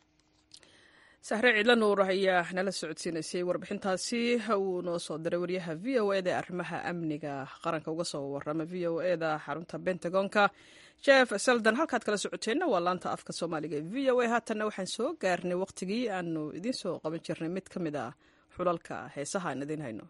sahre ciidla nuur ayaa nala socodsiinaysay warbixintaasi uu noo soo diray waryaha v o eda ee arrimaha amniga qaranka uga soo warama v o eda xarunta bentagonka jeff seldan halkaad kala socoteenna waa laanta afka soomaaliga ee v o a haatanna waxaan soo gaarnay waqtigii aanu idiin soo qaban jirnay mid ka mid ah xulalka heesaha aan idiin hayno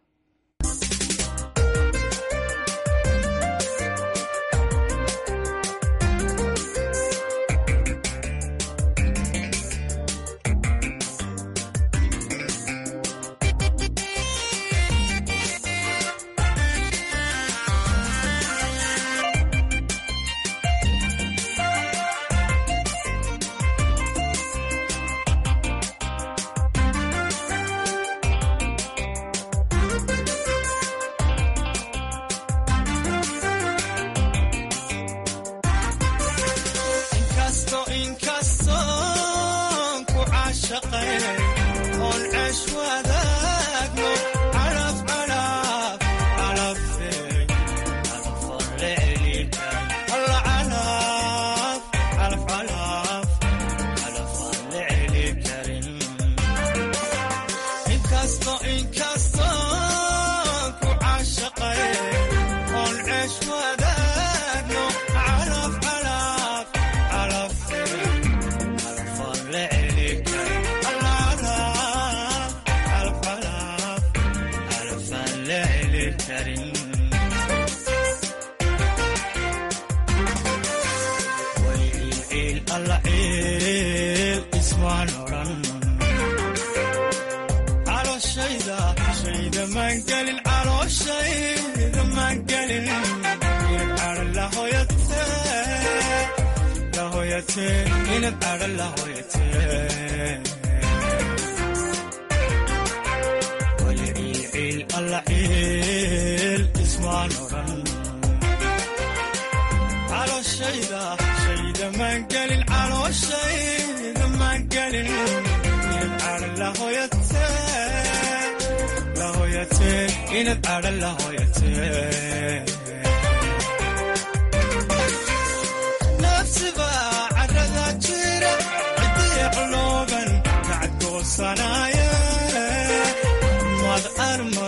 mad arma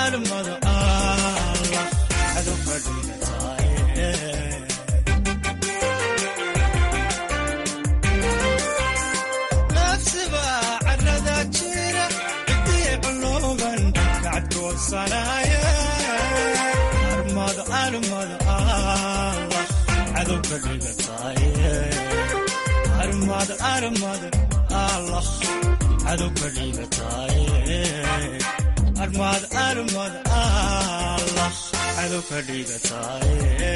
armada allah cadow ka dhigataaye nafsiba carada jira cidii culoogan kacadkoodsanaaye armada armada allah cadow ka dhigataaye armada armada allah cadow ka dhigataaye armad armad allah cadow ka dhigataaye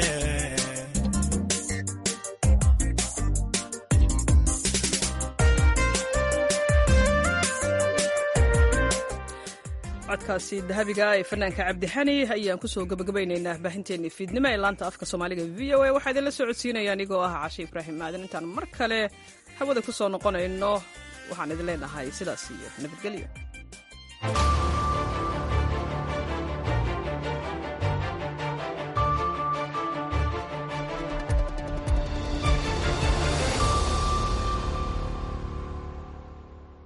codkaasi dahabiga ee fanaanka cabdixani ayaan kusoo gabagabaynaynaa baahinteennii fiidnimo ee laanta afka soomaaliga v o a waxaa idinla soo codsiinaya anigoo ah cashe ibraahim aadan intaan mar kale hawada ku soo noqonayno waxaan idin leenahay sidaas iyo nabadgelyo